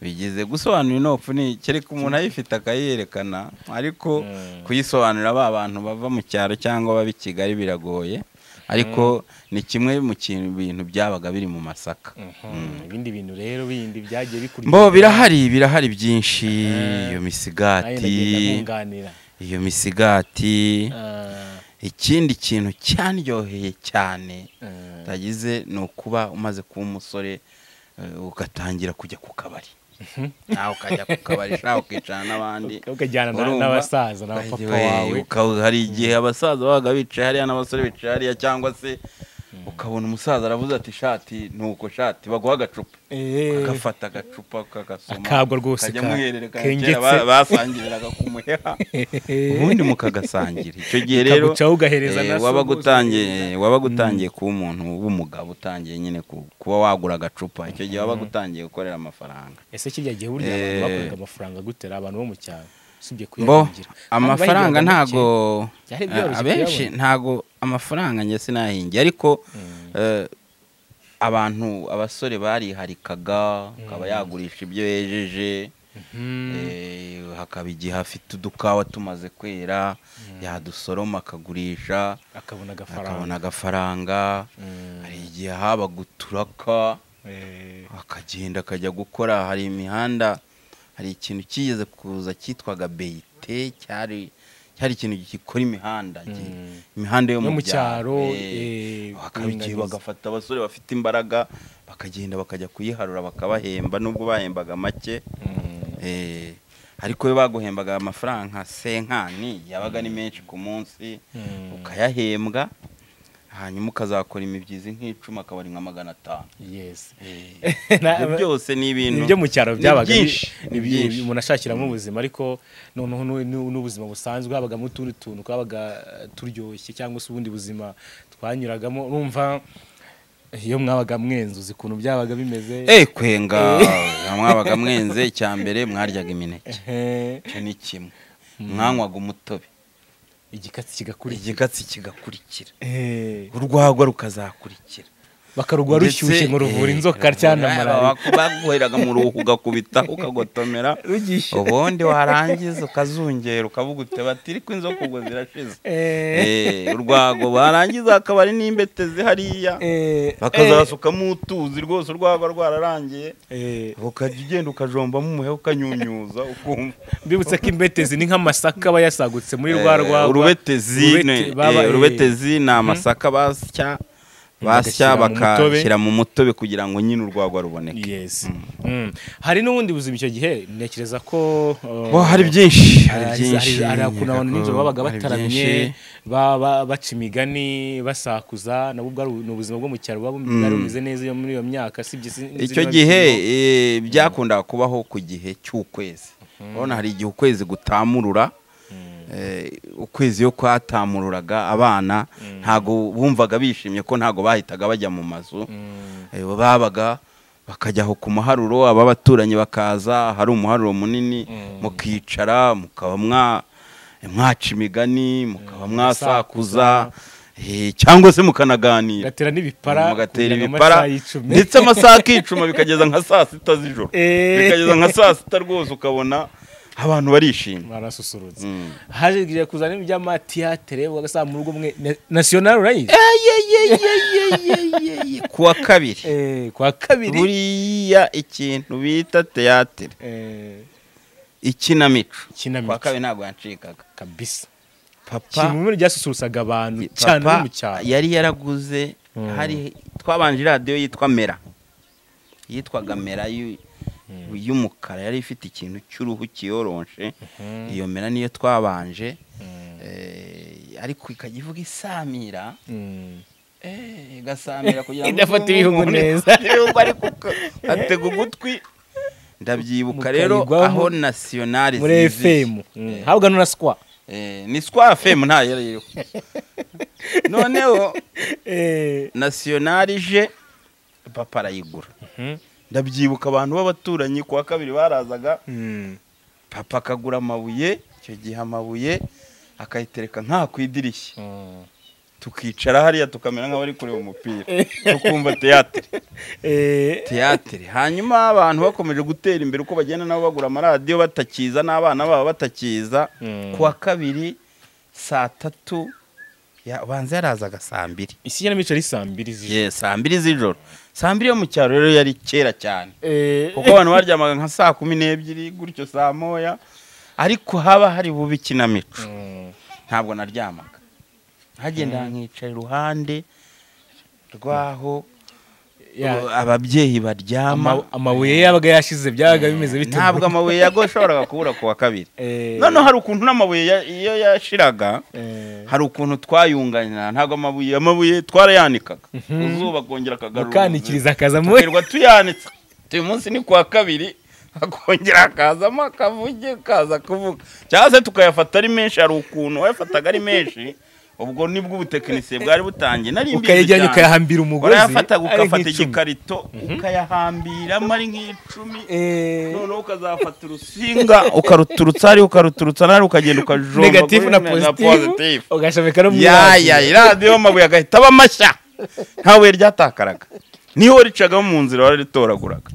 bigize gusobanura inopfu ni kereka umuntu ayifite akayerekana ariko kuyisobanurira ba bantu bava mu cyaro cyangwa baba i Kigali biragoye ariko ni kimwe mu kintu bintu byabaga biri mu masaka Mhm, ibindi bintu rero bindi byagiye bikurya mbo birahari birahari byinshi iyo Nanjye ndagenda misigati nkunganira. iyo misigati Ah, ikindi kintu cyandyoheye cyane ah. tagize ni ukuba umaze kuba umusore eh, ugatangira kujya ku kabari nawe ukajya ku kabari nawe ukicara n'abandi ukajyana na- urumva? n'abasaza na papa Ukagira- wawe uka- hari igihe abasaza babaga bicaye hariya n'abasore bicaye hariya cyangwa se ukabona umusaza aravuze ati shati nuko shati baguha agacupa Eh, agafata agacupa kagasoma Akabwa rwose kajya ka- muhererekanya kengetse. kera ba- basangiriraga ku muheha ubundi mukagasangira icyo gihe rero Kagucaho ugahereza eh, na so wabaga rwose utangiye wabaga utangiye kuba umuntu w'umugabo utangiye nyine ku- kuba wagura agacupa icyo gihe wabaga utangiye gukorera amafaranga ese kirya gihe burya abantu Eh. bakoraga amafaranga gutera abantu bo mu cyaro usibye bo kuyahingira amafaranga ntago Byari byoroshye abenshi kuyabona. ntago amafaranga njye sinahingiye ariko eh, abantu abasore bariharikaga akaba yagurisha ibyo yejeje Eh, hakaba igihe afite udukawa tumaze kwera yadusoroma akagurisha akabona akabona agafaranga agafaranga Mm. hari igihe haba guturaka Eh, akagenda akajya gukora hari imihanda hari ikintu kigeze kuza cyitwaga beyite cyari cyari ikintu gikora imihanda gi- Mm. imihanda yo Yo mu mu cyaro, cyaro eh, bakaba igihe kuringaniza. bagafata abasore bafite imbaraga bakagenda bakajya kuyiharura bakabahemba nubwo bahembaga make mm. Eh, ariko iyo baguhembaga amafaranga senkani yabaga ni menshi ku munsi Mm. ukayahembwa hanyuma ukazakora imibyizi nk'icumi akaba ari nka magana atanu yes Na- ibyo byose ni ibintu ibyo mu cyaro ni byabaga bi- byinshi ni bi- byinshi umuntu ashakiramo ubuzima ariko noneho nu- nu- n'ubuzima busanzwe habagamo utundi tuntu twabaga eh, turyoshye cyangwa se ubundi buzima twanyuragamo urumva iyo mwabaga mwenzuza ukuntu byabaga bimeze eh kwenga mwabaga mwenze icya mbere mwaryaga imineke Ehe, icyo ni kimwe mwanywaga umutobe igikatsi kigakurikira igikatsi kigakurikira Ehe, urwagwa rukazakurikira bakaruguha rushyushye ngo ruvura inzoka cyangwa malariya baguheraga mu ruhu ugakubita ukagotomera rugishe ubundi warangiza ukazungera ukavuga uti bati ariko inzoka ubwo zirashize Eh, Eh, urwago barangiza hakaba ari n'imbete zihariya eh, bakazasukamo utuzi rwose urwago rwararangiye eh. ukajya ugenda ukajombamo umuheha ukanyunyuza ukumva mbibutse ko imbetezi ni nk'amasaka aba yasagutse muri rwa Eh, rwagwa urubetezi Urubete- ne- baba- eh, urubetezi ni amasaka basya basya Bagashyira mu mutobe. bakashyira mu mutobe kugira ngo nyine urwagwa ruboneke yes Mm. hari n'ubundi buzima icyo gihe ntekereza ko uh, Bo, hari byinshi hari hari byinshi hari ukuntu abantu Yego, nijoro babaga hari bataramye byinshi. ba- ba- baca imigani basakuza nabwo bwari ni ubuzima bwo mu cyaro buba bwari bumeze neza iyo muri iyo myaka sibye icyo gihe eh, byakundaga kubaho ku gihe cy'ukwezi urabona hari igihe ukwezi gutamurura eh, ukwezi iyo kwatamururaga abana ntago bumvaga bishimye ko ntago bahitaga bajya mu mazu Eh, babaga bakajya aho ku muharuro ababaturanyi bakaza hari umuharuro munini mukicara mukaba mwa mwaca imigani mukaba mwasakuza eh, cyangwa se mukanaganira gatera n'ibipara mugatera kugeza mu ibipara masaha y'icumi. ndetse amasaha akicuma bikageza nka saa sita z'ijoro Eh. bikageza nka saa sita rwose ukabona abantu barishimye barasusurutse Mm. haje kugira kuzana ibintu by'amatiyatere ugasanga mu rugo mwe nasiyonari urayiri ku wa kabiri Eh, kwa kabiri buriya ikintu bita teyatere Eh, ikinamico ikinamico. kwa kabiri ntabwo yancikaga kabisa papa kimwe mu bintu byasusurutsaga abantu cyane no papa mu cyaro yari yaraguze Mm. hari twabanje radiyo yitwa mera yitwaga mera y'u- y'umukara yari ifite ikintu cy'uruhu kiyoronshe iyo mera niyo twabanje Eh, ariko ikajya ivuga isamira Mm. Eh, igasamira kugira ngo Idafata umuntu- ibihugu neza. ibihugu ariko uka- atega ugutwi ndabyibuka rero Mukayigwaho aho nasiyonari muri efemu habwa na sikwa ni sikwa fm nta yari iriho noneho Eh, nasiyonari ije papa arayigura Mhm. ndabyibuka abantu b'abaturanyi kuwa kabiri barazaga mm. papa akagura amabuye icyo gihe amabuye akayitereka nka ku idirishya Mm. tukicara hariya tukamera nk'abari kureba umupira tukumva teyatere Eh, teyatere hanyuma abantu bakomeje gutera imbere uko bagenda nabo bagura amaradiyo batakiza n'abana babo batakiza Mm. kuwa kabiri saa tatu ya- banza yarazaga saa mbiri iki kinamico ari saa mbiri z'ijoro Yes, saa mbiri z'ijoro saa mbiri yo mu cyaro rero yari kera cyane Eh, kuko abantu baryamaga nka saa kumi n'ebyiri gutyo saa moya ariko haba hari bubi ikinamico mm. ntabwo naryamaga hagenda nkicara iruhande rw'aho Ya- uh, ababyeyi baryama Ama- amabuye yabaga yashize byabaga bimeze bite ntabwo amabuye yagoshoboraga kubura ku wa kabiri Eh, noneho hari ukuntu n'amabuye ya- iyo yashiraga eh, hari ukuntu twayunganira ntabwo amabuye amabuye twarayanikaga ku zuba akongera akagarura ubuzima. mukanikiriza akaza mu tukirirwa tuyanitse uyu munsi ni kuwa kabiri akongera akazamo akavuge kaza kuvuga cyangwa se tukayafata ari menshi hari ukuntu wayafataga ari menshi ubwo nibwo ubutekinisiye bwari butangiye nari mbizi ukayajyana cyane. ukayahambira umugozi warayafataga ari ugafata nk'icumi. igikarito ukayahambiramo ari nk'icumi Eh, noneho ukazafata urusinga ukaruturutsa hariya ukaruturutsa n'ahari ukagenda ukajomba negatifu kuri na na pozitifu positive. ugashomeka no mu yaya iradiyo amabuye agahita aba mashya nta buye ryatakaraga niho ricagamo mu nzira wararitoraguraga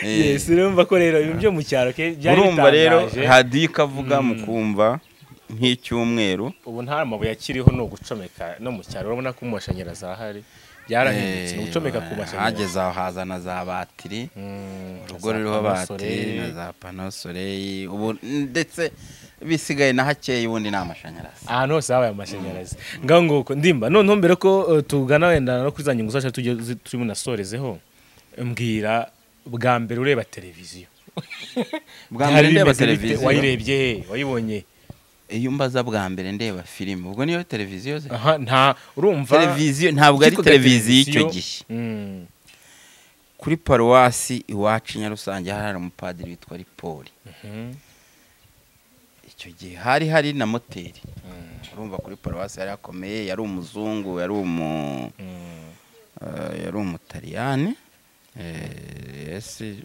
yesi urumva ko rero ibintu byo mu cyaro ke byari urumva rero bitangaje hadiyo ikavuga mukumva nk'icyumweru ubu nta mabuye akiriho ni ugucomeka no mu cyaro urabona ko amashanyarazi arahari byarahindutse ni ugucomeka ku mashanyarazi hageze aho hazana za batiri Mm, urugo za ruriho panosore. batiri na za pano soleil ubu ndetse bisigaye na hakeya ubundi ni amashanyarazi ahantu hose habaye amashanyarazi ngaho nguko ndimba noneho mbere ko eh, tugana wenda no kuri za nyungu zacu tujye zi- turimo nasorezeho mbwira bwa mbere ureba televiziyo bwa mbere Byari ndeba bimeze bite? televiziyo wayirebye he wayibonye iyo mbaza bwa mbere ndeba filime ubwo niyo televiziyo ze aha nta urumva televiziyo ntabwo ari Kitwaga televiziyo icyo televiziyo. gihe Mm, kuri paruwasi iwacu nyarusange hari umupadiri witwa ripoli mhm. icyo gihe hari hari na moteri urumva kuri paruwasi yari akomeye yari umuzungu yari umu Mm. eh, yari umutaliyani eh, yesi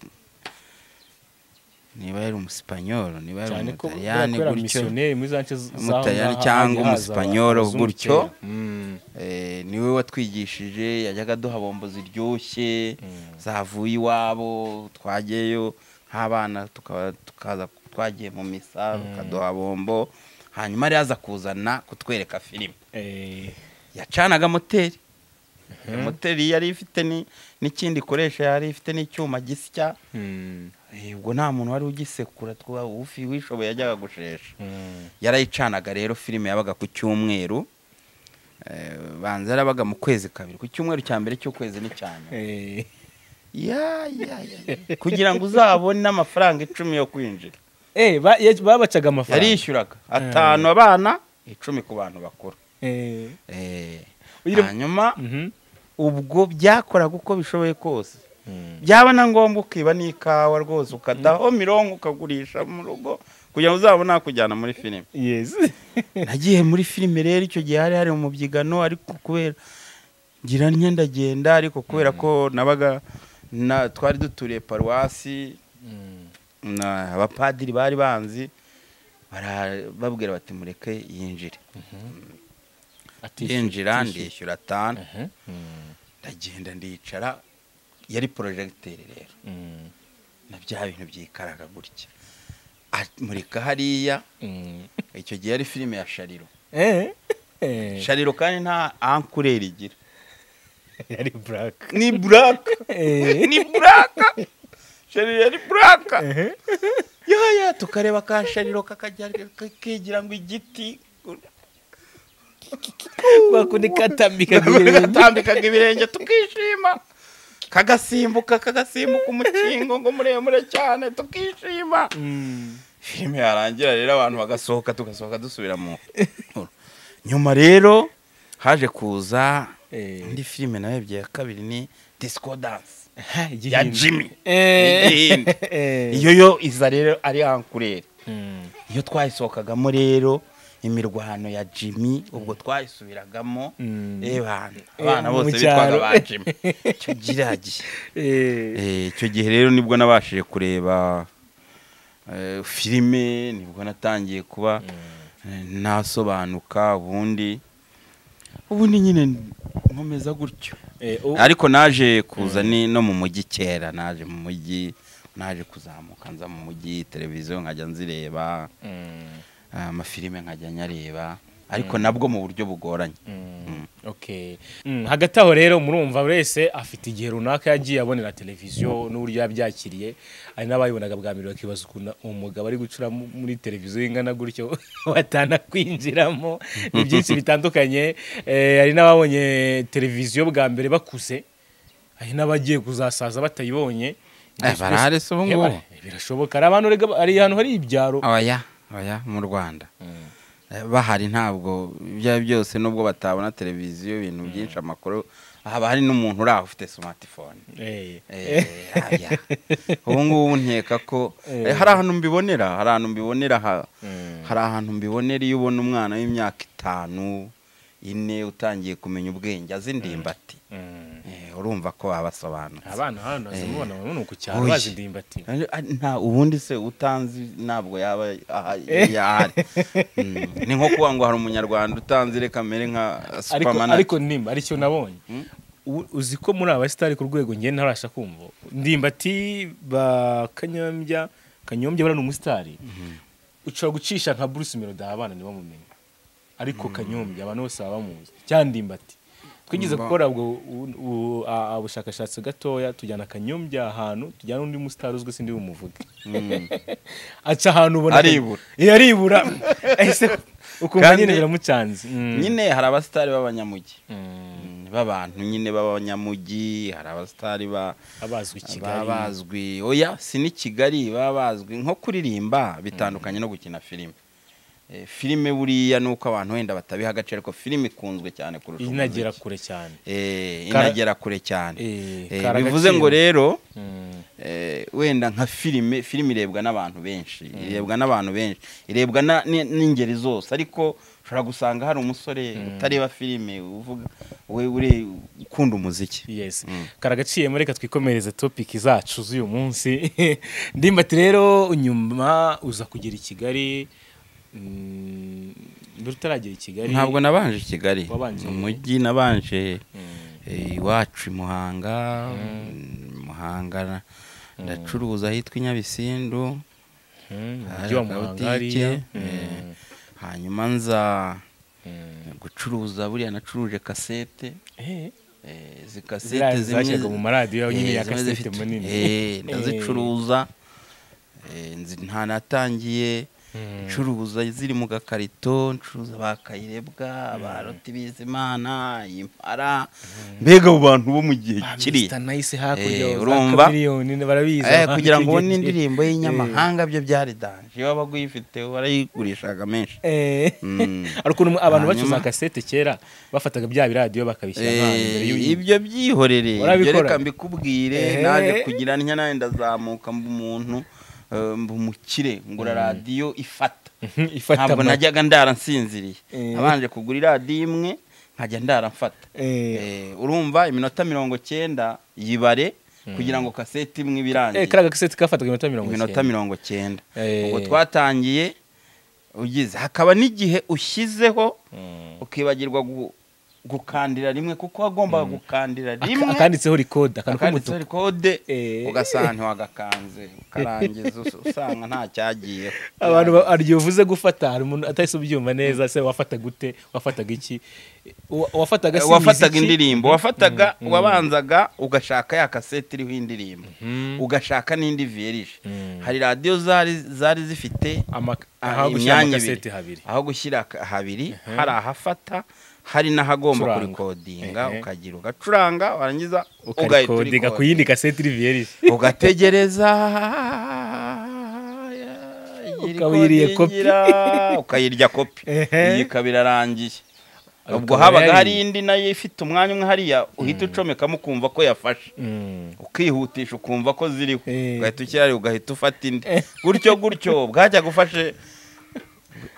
niba yari umusipanyolo niba yari cyane ko umutaliyani kubera gutyo misiyoneri muri za nce z- zaho Umutaliyani ngaho cyangwa hajya haza umusipanyolo abazungu gutyo. kera. Mm. Eh, niwe watwigishije yajyaga aduha bombo ziryoshye zavuye iwabo twageyo nk'abana tukaba- tukaza twagiye mu misa bakaduha bombo hanyuma yari yaza kuzana kutwereka filime Eh, yacanaga moteri Iyo moteri yari ifite ni- n'ikindi ikoresha yari ifite n'icyuma gisya mm, Eh, ubwo nta muntu wari ugisekura twa ufi wishoboye yajyaga gushesha mm. yarayicanaga rero filime yabaga ku cyumweru Eh, banza yarabaga mu kwezi kabiri ku cyumweru cya mbere cy'ukwezi n'icyane Eh, kugira ngo uzabone amafaranga icumi yo kwinjira eh, ba- ye- babacaga amafaranga yarishyuraga atanu abana icumi ku bantu bakuru Eh, Eh, Uyire- hanyuma mhm. ubwo byakoraga uko bishoboye kose Mm. byaba na ngombwa ukiba n'ikawa rwose ukadaho mirongo ukagurisha mu rugo kugira ngo uzabone nakujyana muri filime Yes. nagiye muri filime rero icyo gihe hari hari umubyigano ariko kubera ngira ntya ndagenda ariko kubera ko nabaga na twari duturiye paruwasi na abapadiri bari banzi bara- babwira bati mureke yinjire yinjira ndishyura atanu ndagenda ndicara yari porojegiteri rero na bya bintu byikaraga gutya amurika hariya icyo gihe yari filime ya shariro shariro kandi nta ankureri igira yari buraka ni buraka ni buraka shariro yari buraka yaya tukareba ka shariro kakajya kigira ngo igiti bakundi katambika gatambikaga ibirenge tukishima kagasimbuka kagasimbuka umukingo ngo muremure cyane tukishima filime yarangira rero abantu bagasohoka tugasohoka dusubira mu nyuma rero haje kuza Eh. indi filime nayo ebyiri ya kabiri ni disco dance ya ya jimmy Eh. Igihindi. iyo yo iza rero ari ankurere iyo twayisohokagamo rero imirwano ya jimmy ubwo twayisubiragamo Mm. eh bana Eh, abana mu bose cyaro. bitwaga ba jimmy icyo gira gihe Eh, icyo gihe rero nibwo nabashije kureba eh, filime nibwo natangiye kuba eh, nasobanuka ubundi ubundi nyine nkomeza gutyo ariko naje kuza ni no mu mujyi kera naje mu mujyi naje kuzamuka nza mu mujyi televiziyo nkajya nzireba eh, amafilime nkajya nyareba ariko nabwo mu buryo bugoranye Mm. Okay. Mm, hagati aho rero murumva buri wese afite igihe runaka yagiye abonera televiziyo n'uburyo yabyakiriye hari n'abayibonaga bwa mbere bakibaza ukuntu umugabo ari gucura mu- muri televiziyo ingana gutyo batana kwinjiramo ni byinshi bitandukanye Eh, hari n'ababonye televiziyo bwa mbere bakuze hari n'abagiye kuzasaza batayibonye Eh, barahari se ubu ngubu? Eh, barahari, birashoboka hari abantu rega- hari ahantu hari ibyaro abaya abaya mu rwanda Eh, bahari ntabwo ibyo ari byo byose nubwo batabona televiziyo ibintu byinshi amakuru haba hari n'umuntu uri aho ufite smartphone Eh, Eh, abaya. ubu ngubu nkeka ko eh, hari ahantu mbibonera hari ahantu mbibonera ha- hari ahantu mbibonera iyo ubona umwana w'imyaka itanu ine utangiye kumenya ubwenge azi indimbati mm. Eh, urumva ko wabasobanutse abana hano zimubona ni ku cyaro Oya. bazi indimbati Ari- ari- nta ubundi se utanzi ntabwo yaba aha- yahari Mm, ni nko kuba ngo hari umunyarwanda utanzi reka amere nka ariko superman ariko nimba aricyo nabonye U- uzi ko muri aba sitari ku rwego ngiye ntarasha kumva ndimbati ba kanyombya kanyombya bari ni umusitari ushobora gucisha nka Bruce Melody abana ntibamumenya ariko kanyombya abantu bose baba bamuzi cyangwa ndimbati twigeze gukora ubwo u- u- a- a- ubushakashatsi gatoya tujyana kanyombya ahantu tujyana undi musitari uzwi sindi bumuvuge aca ahantu ubona Aribura. Eh, aribura Ese ukumva Kandi- nyine biramucanze Mm. nyine hari abasitari b'abanyamugi Mm, b'abantu nyine b'abanyamugi hari abasitari ba abazwi i baba kigali bazwi oya si n'i kigali baba bazwi nko kuririmba bitandukanye no gukina filime Eh, filime buriya ni uko abantu wenda batabiha agaciro ariko filime ikunzwe cyane kurusha inagera umuziki. kure cyane Eh, Kara- inagera kure cyane Eh, Eh, kara bivuze agaciro. ngo rero Mm. eh, wenda nka filime filime irebwa n'abantu benshi irebwa n'abantu benshi irebwa na- ni- n'ingeri zose ariko ushobora gusanga hari umusore utareba filime uvuga we uri ukunda umuziki yes karagaciye muri reka twikomereze topic zacu z'uyu munsi ndimbati rero nyuma uza kugera i kigali mm, mbere utaragera i kigali ntabwo nabanje i kigali Wabanje he? umujyi nabanje eh, iwacu i muhanga mm, muhanga na- ndacuruza ahitwa i nyabisindu Mm, umujyi hari wa muhanga akabutike, hariya eh, hanyuma nza gucuruza buriya nacuruje kasete Eh, Eh, izi kasete ziriya zashyirwaga mu maradiyo nyine Eh, ya zimwe kasete zifite- munini eh, ndazicuruza Eh, nzi- nta natangiye ncuruza ziri mu gakarito ncuruza ba kayirebwa ba roti bizimana impara mbega abo bantu bo mu gihe kiriya Mr. Nice hakurya Eh, za urumva? Chameleone barabizi Eh, abantu kugira ngo ubone igihe- indirimbo y'inyamahanga byo byari danje iyo wabaga uyifite warayigurishaga menshi Eh. Mm. hari ukuntu abantu bacuza Hanyuma- kasete kera bafataga bya biradiyo bakabishyira nk'ahantu imbere Eh, y'uyu- ibyo byihorere ibyo Urabikora? reka mbikubwire Eh. naje kugira ntya nawe ndazamuka mba umuntu eh, mba umukire ngura radiyo ifata ifata ntabwo amajwi. najyaga ndara nsinziriye Eh. nabanje kugura iradiyo imwe nkajya ndara mfata Eh. Eh, urumva iminota mirongo cyenda yibare kugira ngo kaseti imwe ibirangiye Eh, kariya gaseti kafataga iminota mirongo iminota mirongo cyenda Eh. ubwo twatangiye ugize hakaba n'igihe ushyizeho ukibagirwa gu- gukandira rimwe kuko wagombaga gukandira rimwe akanditseho rikode akantu akanditseho k'umutuku kode Eh. ugasanga ntiwagakanze ukarangiza us- usanga nta cyagiyeho abantu ba- hari igihe uvuze gufata hari umuntu atahise ubyumva neza se wafata gute wafataga iki Wa- wafataga simbizi wafataga iki? indirimbo wafataga wabanzaga ugashaka ya kasete iriho indirimbo ugashaka n'indi viyerije hari radiyo zari zari zifite Ama- Ah, aho gushyira imyanya amakaseti ibiri. habiri aho gushyira ka- habiri hari ahafata hari n'ahagomba Gucuranga. kurikodinga Ehe. ukagira ugacuranga warangiza ugahita ukarikodinga ku urikodinga. yindi kaseti iri viyerije ugategereza Ukayiriye kopi. irikodingira, ukayirya kopi Ehe. iyi ikaba irarangiye ubwo Ukaba habaga hari yari- indi nayo ifite umwanya umwe hariya uhita ucomekamo ukumva ko yafashe Mm. ukihutisha ukumva ko ziriho Eh. ugahita ukirari ugahita ufata indi gutyo gutyo bwajyaga ufashe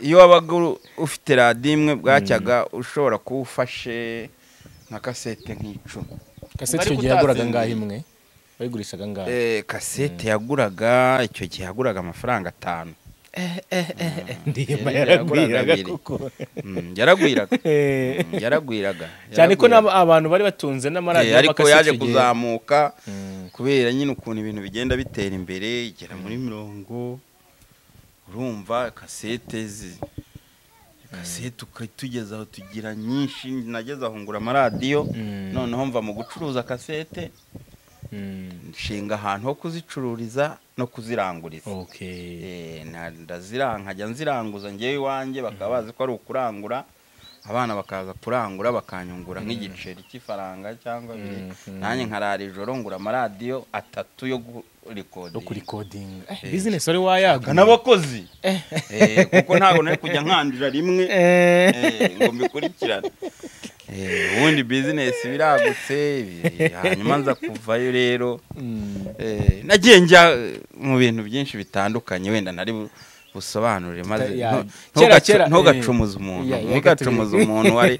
iyo wabaga uru- ufite radiyo imwe bwacyaga ushobora kuba ufashe nka kasete nk'icumi kaseti Ariko icyo gihe yaguraga utazingiye. ngaho imwe bayigurishaga ngaho Eh, kasete yaguraga icyo gihe yaguraga amafaranga atanu ndirimba yari yaragwiraga yaguraga abiri. kuko Mm, yaragwiraga Eh. Mm, yaragwiraga cyane yaragwiraga. ko n'aba- abantu bari batunze Eh, n'amaradiyo ariko y'amakaseti yaje icyo gihe. kuzamuka Mm. kubera nyine ukuntu ibintu bigenda bitera imbere igera muri mirongo urumva kasete zi kasete ukatugeza aho tugira nyinshi nageze aho ngura amaradiyo Mm. noneho mva mu gucuruza kasete Mm. nshinga ahantu ho kuzicururiza no kuziranguriza okay Eh, na- ndazira- nkajya nziranguza ngewe iwanjye bakaba bazi ko ari ukurangura abana bakaza kurangura bakanyungura nk'igiceri cy'ifaranga cyangwa biri nanjye nkarara ijoro ngura amaradiyo atatu yo no kurikodinga kurikodinga Eh, bizinesi wari wayaga n'abakozi Eh, kuko ntabwo nari kujya nkandira rimwe Eh. eh, ngo mbikurikirane Eh, ubundi bizinesi biragutse eh, hanyuma nza kuvayo rero Mm. Eh, nagiye njya eh, mu bintu byinshi bitandukanye wenda ntari bu- busobanurire maze Tuta- ya- ntu- kera- ntugacu- kera, eh, ntugacumuze umuntu ya- ya- ntugacumuze umuntu wari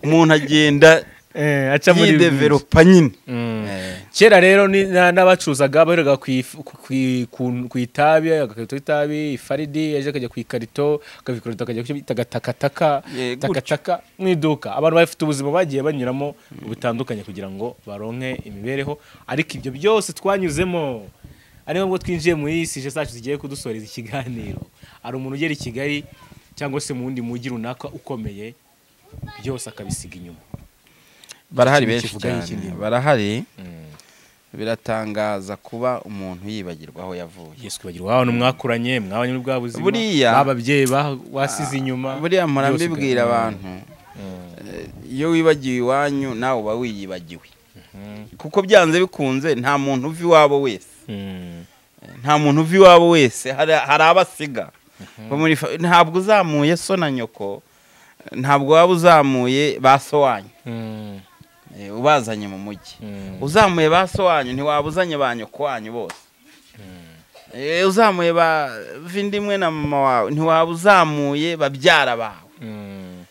umuntu agenda Eh, aca muri yideveropa nyine Mm. Eh, kera rero ni- na- n'abacuruzaga bahereraga ku ifu- ku- ku- ku- ku itabi agakarito k'itabi ifaridi yaje akajya ku ikarito akabikorota akajya kubita agatakataka Eh, gutyo. takataka mu iduka abantu bafite ubuzima bagiye banyuramo butandukanye kugira ngo baronke imibereho ariko ibyo byose twanyuzemo ari ngombwa twinjiye muri sije zacu zigiye kudusoreza ikiganiro hari umuntu ugera i kigali cyangwa se mu wundi mujyi runaka ukomeye byose akabisiga inyuma barahari Ikintu benshi kivuga cyane y'ikintu. barahari biratangaza kuba umuntu yibagirwa aho yavuye Yesu kwibagirwa abantu mwakuranye mwabanye muri bwa buzima Buriya- ababyeyi wasize inyuma buriya mpora byose mbibwira ubwa- abantu eh, iyo wibagiwe iwanyu nawe uba wiyibagiwe kuko byanze bikunze nta muntu uva iwabo wese Mm. nta muntu uva iwabo wese hari hari abo asiga Bo muri fa- ntabwo uzamuye so na nyoko ntabwo waba uzamuye ba so wanyu Mm. eh, ubazanye mu mujyi Mm. uzamuye ba so wanyu ntiwaba uzanye ba nyoko wanyu bose Eh, uzamuye ba vindimwe na mama wawe ntiwaba uzamuye babyara bawe Mm.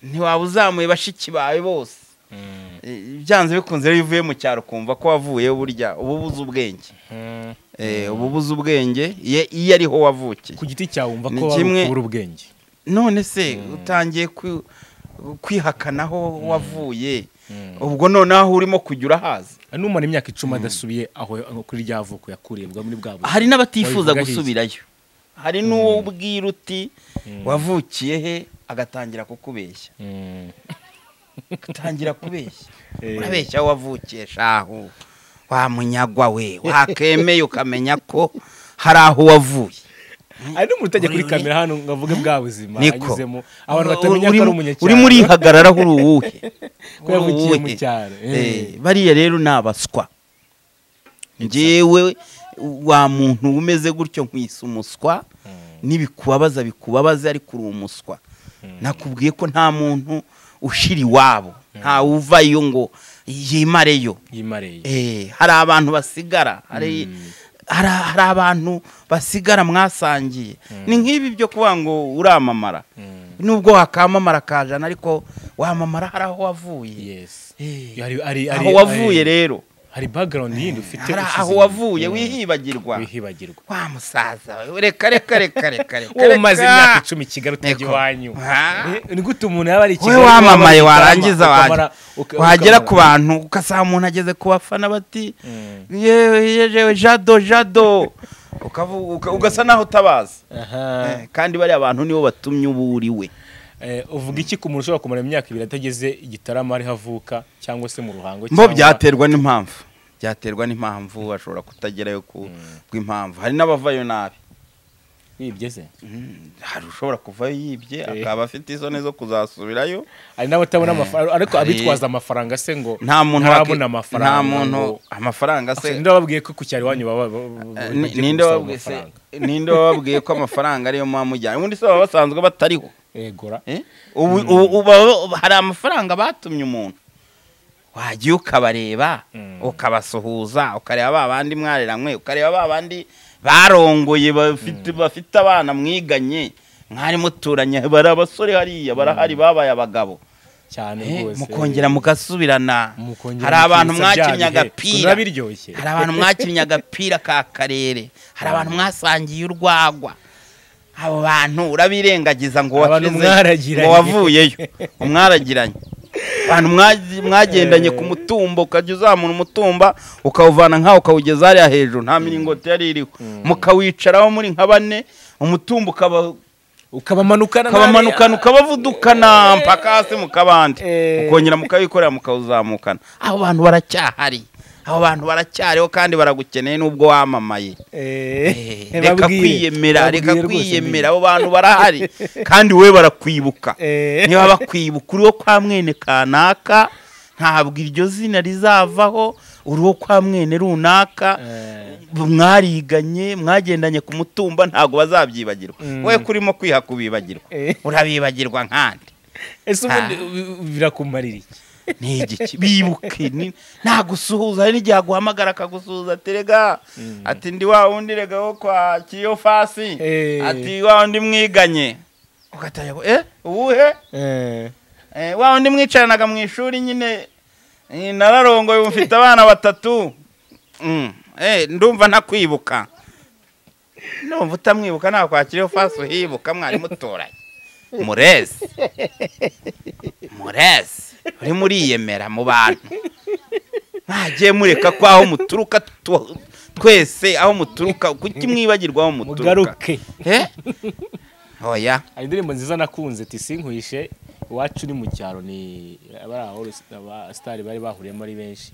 ntiwaba uzamuye bashiki bawe bose Mm. Eh, byanze bikunze iyo uvuye mu cyaro ukumva ko wavuyeyo burya uba ubuze ubwenge Mm. Eh, uba ubuze ubwenge ye- iyo ariho wavukiye ku giti cyawe wumva Ni ko wari kimwe- ukubura ubwenge none se utangiye kwi- kwihakanaho wavuye Mm. ubwo noneho aho urimo kujya urahaza n'umara imyaka icumi adasubiye aho aho kuri rya vuko yakuriye bwa muri bwa buzima hari n'abatifuza Wabivuga iki? gusubirayo hari n'uwo ubwira uti wavukiye he agatangira kukubeshya Mm. agatangira kubeshya Eh. urabeshya aho wavukiye shahu wa munyagwa we wakemeye ukamenya ko hari aho wavuye hari n'umuntu utajya kuri Uri- kamera hano ngo avuge bwa buzima niko anyuzemo abantu batamenya ko ari umunyacyaro uri muri hagarara uri uwuhe Ko yavukiye mu Uwuhe? cyaro, eh. Eh, bariya rero ni abaswa njyewe wa muntu umeze gutyo nkwisa umuswa n'ibikubabaza bikubabaza ariko uri umuswa nakubwiye ko nta muntu ushira iwabo nta uvayo ngo yimareyo yimareye Eh, hari abantu basigara hari hari hari abantu basigara mwasangiye ni nk'ibi byo kuvuga ngo uramamara nubwo wakamamara kajana ariko wamamara hari aho wavuye yes Eh, Ari- ari- ari- aho wavuye ari- rero hari background yindi ufite hari ushize aho inyuma. wavuye Yeah. wihibagirwa wihibagirwa wa musaza we, reka reka reka reka reka wowe umaze reka. imyaka icumi i kigali utajya Eko. iwanyu Ah. Eh, ni gute umuntu yaba ari i wowe Kigali wamamaye ukaba warangiza wajya ukamara- uka- wagera ku ukamara- bantu ugasanga umuntu ageze ku bafana bati Mm. yewe yewe jado jado Ukavu- uka- ugasa naho utabazi Aha. Eh, kandi bariya bantu nibo batumye uba uri we Eh, uvuga iki ku muntu ushobora kumara imyaka ibiri atageze igitaramo ariho avuka cyangwa se mu ruhango mbo cyangwa- byaterwa n'impamvu byaterwa n'impamvu ashobora kutagerayo ku bw'impamvu hari n'abavayo nabi Wibye se? Mm, hari ushobora kuvayo yibye Eh. akaba afite isoni zo kuzasubirayo hari n'abatabona amafaranga ariko Hari- abitwaza amafaranga se ngo nta muntu ntarabona waki- amafaranga nta muntu ngo- amafaranga Ase, se ninde wababwiye ko ku cyaro iwanyu baba ba- ba- Eh, bagiye ni- ninde gusaba wabwiye se- amafaranga? ninde wababwiye ko amafaranga ariyo muba mujyanye ubundi se baba basanzwe batariho Egura. Eh? Ubu- ubu- ubu- ubu- hari amafaranga batumye umuntu wagiye ukabareba Mm. ukabasuhuza ukareba ba bandi mwareranywe ukareba ba bandi barongoye bafite bafite abana mwiganye mwari muturanye bari abasore hariya barahari babaye abagabo cyane Eh, rwose mukongera mugasubirana Mukongera hari abantu mukitsa bya mwakinnye bihe. agapira Kunywa biryoshye hari abantu mwakinnye agapira ka karere hari abantu mwasangiye urwagwa abo bantu urabirengagiza ngo Abantu washize- mwaragiranye. ngo wavuyeyo umwaragiranye abantu mwa- mwagendanye ku mutumba ukajya uzamura umutumba ukawuvana nk'aho ukawugeza hariya hejuru nta miringoti yari iriho mukawicaraho muri nka bane umutumba ukaba- ukabamanukana ukabamanukana ukabavudukana mpaka hasi mu kabande Eh. mukongera mukabikorera mukawuzamukana abo bantu baracyahari abo bantu baracyariho kandi baragukeneye n'ubwo wamamaye Eh, reka kwiyemera reka kwiyemera abo bantu barahari kandi we barakwibuka niba bakwibuka uriwo kwa mwene kanaka ntabwo iryo zina rizavaho uriwo kwa mwene runaka mwariganye mwagendanye ku mutumba ntabwo bazabyibagirwa Mm. we kurimo kwiha kubibagirwa Eh. urabibagirwa nkandi ese ubundi Ah. bi- bi- birakumarira iki ni igiki bibuke ni- nagusuhuza hari n'igihe aguhamagara akagusuhuza ati rega ati ndi wa wundi rega wo kwa kiyo fasi Eh. ati wa wundi mwiganye ugataya eh uwuhe Eh. Eh, wa wundi mwicaranaga mu ishuri nyine eh, nararongoye ubu mfite abana batatu Mm. Eh, ndumva ntakwibuka numva utamwibuka ntabwo kwakiriho fasi uhibuka mwari muturanye murezi murezi uri muriyemera mu bantu mwagiye mureka ko aho muturuka tu- twese aho muturuka kuki mwibagirwa aho muturuka mugaruke Eh? oya hari indirimbo nziza nakunze ati sinkwishe iwacu ni mu cyaro ni abari aho abasitari bari bahuriyemo ari benshi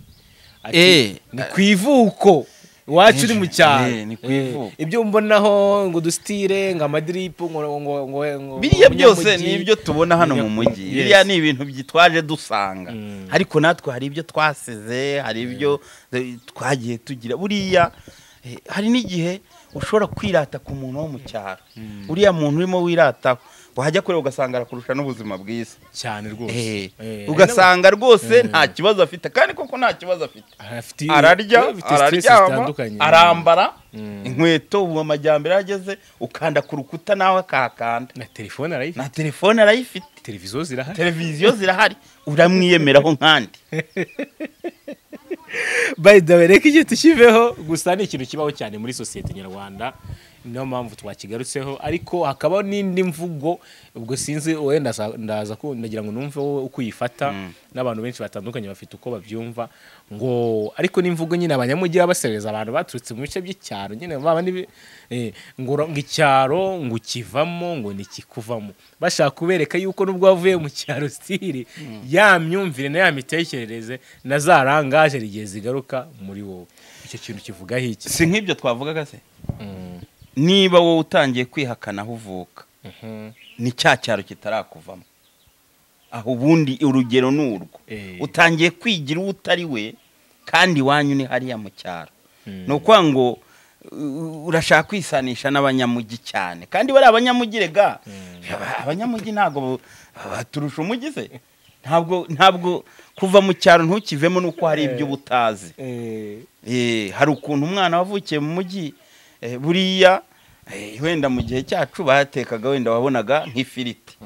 Ati, Eh. ni ku ivuko iwacu ni mu cyaro Eh, ni ku Eh, ivuko. ibyo mbonaho ngo dusitire ngo amadiripu ngo ngo ngo ngo- ngo biriya ngo byose umunyamujyi. ni ibyo tubona hano mu mujyi Yes. biriya ni ibintu byitwaje dusanga Mm. ariko natwe hari ibyo twasize hari ibyo eh, twagiye tugira buriya eh, hari n'igihe ushobora kwirata ku muntu wo mu cyaro uriya muntu urimo wirataho wajya kureba ugasanga arakurusha n'ubuzima bwiza cyane rwose Eh, Eh, ugasanga rwose nta kibazo afite kandi koko nta kibazo afite afite- ararya afite stress araryama zitandukanye. arambara Mm. inkweto ubu amajyambere yageze ukanda ku rukuta nawe akahakanda na telefone arayifite na telefone arayifite televiziyo zirahari televiziyo zirahari uramwiyemeraho nkandi by the way reka igihe tukiveho gusa ni ikintu kibaho cyane muri sosiyete nyarwanda niyo mpamvu twakigarutseho ariko hakabaho n'indi mvugo ubwo sinzi wowe ndaza- ndaza ku- ndagira ngo numve wowe uko uyifata n'abantu benshi batandukanye bafite uko babyumva ngo ariko n'imvugo nyine abanyamujyi baba basereza abantu baturutse mu bice by'icyaro nyine baba ni eh, ngo ura- ngo icyaro ngo ukivamo ngo ntikikuvamo bashaka kubereka yuko nubwo wavuye mu cyaro sitiri ya myumvire na ya mitekerereze na za rangaje rigiye zigaruka muri wowe icyo kintu kivugaho iki si nk'ibyo twavugaga se Mm, niba wowe utangiye kwihakana aho uvuka mhm, ni cya cyaro kitarakuvamo aho ubundi urugero ni urwo eh, utangiye kwigira uwo utari we kandi iwanyu ni hariya mu cyaro mm, ni ukuvuga ngo uh, urashaka kwisanisha n'abanyamujyi cyane kandi bari abanyamujyi rega Aba- abanyamujyi ntabwo bo- baturusha umujyi se ntabwo ntabwo kuva mu cyaro ntukivemo nuko hari ibyo uba utazi eh, Eh, hari ukuntu umwana wavukiye mu mujyi eh, buriya eh, wenda mu gihe cyacu batekaga wenda wabonaga nk'ifiriti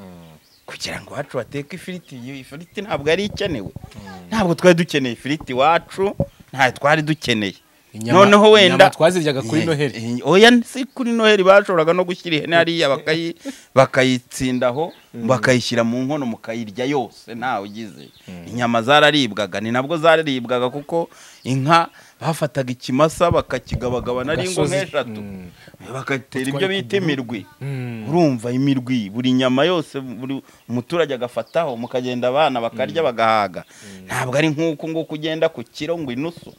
kugira ngo iwacu bateke ifiriti iyo ifiriti ntabwo yari ikenewe ntabwo twari dukeneye ifiriti iwacu ntayo twari dukeneye Inyama- noneho wenda- inyama twaziryaga kuri Eh, noheli eh, oya si kuri noheli bashoboraga no gushyira ihene hariya bakayi bakayitsindaho bakayishyira mu nkono mukayirya yose ntawe ugize inyama zararibwaga ni nabwo zararibwaga kuko inka bafataga ikimasa bakakigabagabana ari ingo Gasozi. nk'eshatu Mm. bagatera ibyo Utwari bita imirwi Mm. urumva imirwi buri nyama yose buri umuturage agafataho mukagenda abana bakarya bagahaga ntabwo ari nk'uko nguko ugenda ku kiro ngo inusu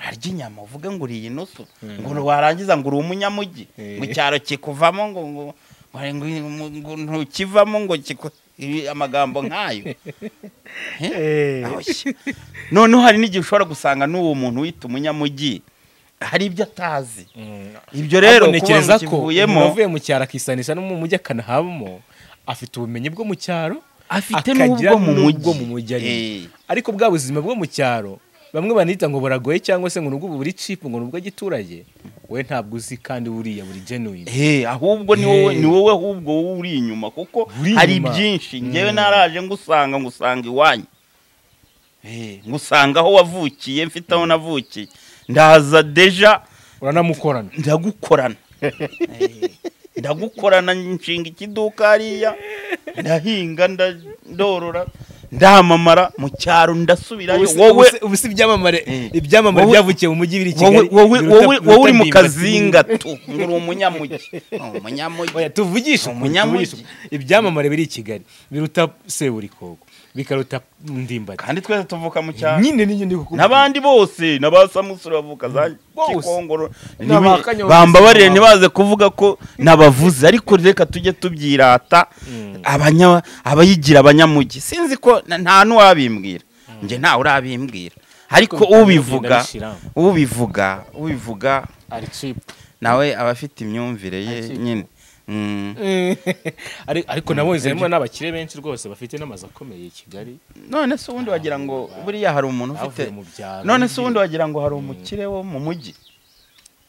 arya inyama uvuge ngo uriye inusu ngo warangiza ngo uri umunyamugi Eh. ngo icyaro kikuvamo ngo ngo ngo- ngo- ngo ntukivamo ngo kiku- ibi- amagambo nk'ayo Eh. Ahoshye. noneho hari n'igihe ushobora gusanga n'uwo muntu wita umunyamugi hari ibyo atazi ibyo rero Ahubwo ntekereza ko kivuyemo umuntu avuye mu cyaro akisanisha no mu mujyi akanahabamo afite ubumenyi bwo mu cyaro Afite akagira n'ubwo mu n'ubwo mujyi. mu mujyi arimo Eh. ariko bwa buzima bwo mu cyaro bamwe banita ngo buragoye cyangwa se ngo nubwo buri cipu ngo nubwo giturage we ntabwo uzi kandi buriya buri genuine Eh, ahubwo ni wowe ni wowe ahubwo wowe uri inyuma kuko Uri hari inyuma. byinshi ngewe naraje ngusanga ngusanga iwanyu Eh, ngusanga aho wavukiye mfite aho navukiye ndaza deja uranamukorana ndagukorana Eh, ndagukorana nshinga ikiduka hariya ndahinga nda- ndorora ndamamara mu cyaro ndasubirayo wowe ubu si ibyamamare Eh. ibyamamare Wowe- byavukiye mu mujyi biri i wowe kigali wowe biruta- wowe biruta wowe uri mu ndimbati. kazinga tu ngo uri umunyamugi umunyamugi Oya, tuvugishe ukuri, Umunyamugi. tuvugishe ukuri. ibyamamare biri i kigali biruta seburikoko bikaruta ndimbati kandi twese tuvuka mu cyaro nyine niyo ndi kukubwira. n'abandi bose n'abasamusura bavuka za Bose. kikongoro Ni abakanya bambabarire bose. ntibaze kuvuga ko nabavuze ariko reka tujye tubyirata abanya- abayigira abanyamugi sinzi ko na- nta n'uwabimbwira njye ntawe urabimbwira ariko Ariko ubivuga bigenda bishira. ubivuga ubivuga ari cipu nawe aba afite imyumvire ye nyine Mm. Ari- ariko nabonye harimo n'abakire benshi rwose bafite n'amazu akomeye i kigali none se ubundi wagira ngo buriya hari umuntu bavuye ufite mu byaro none se ubundi wagira ngo hari umukire wo mu mujyi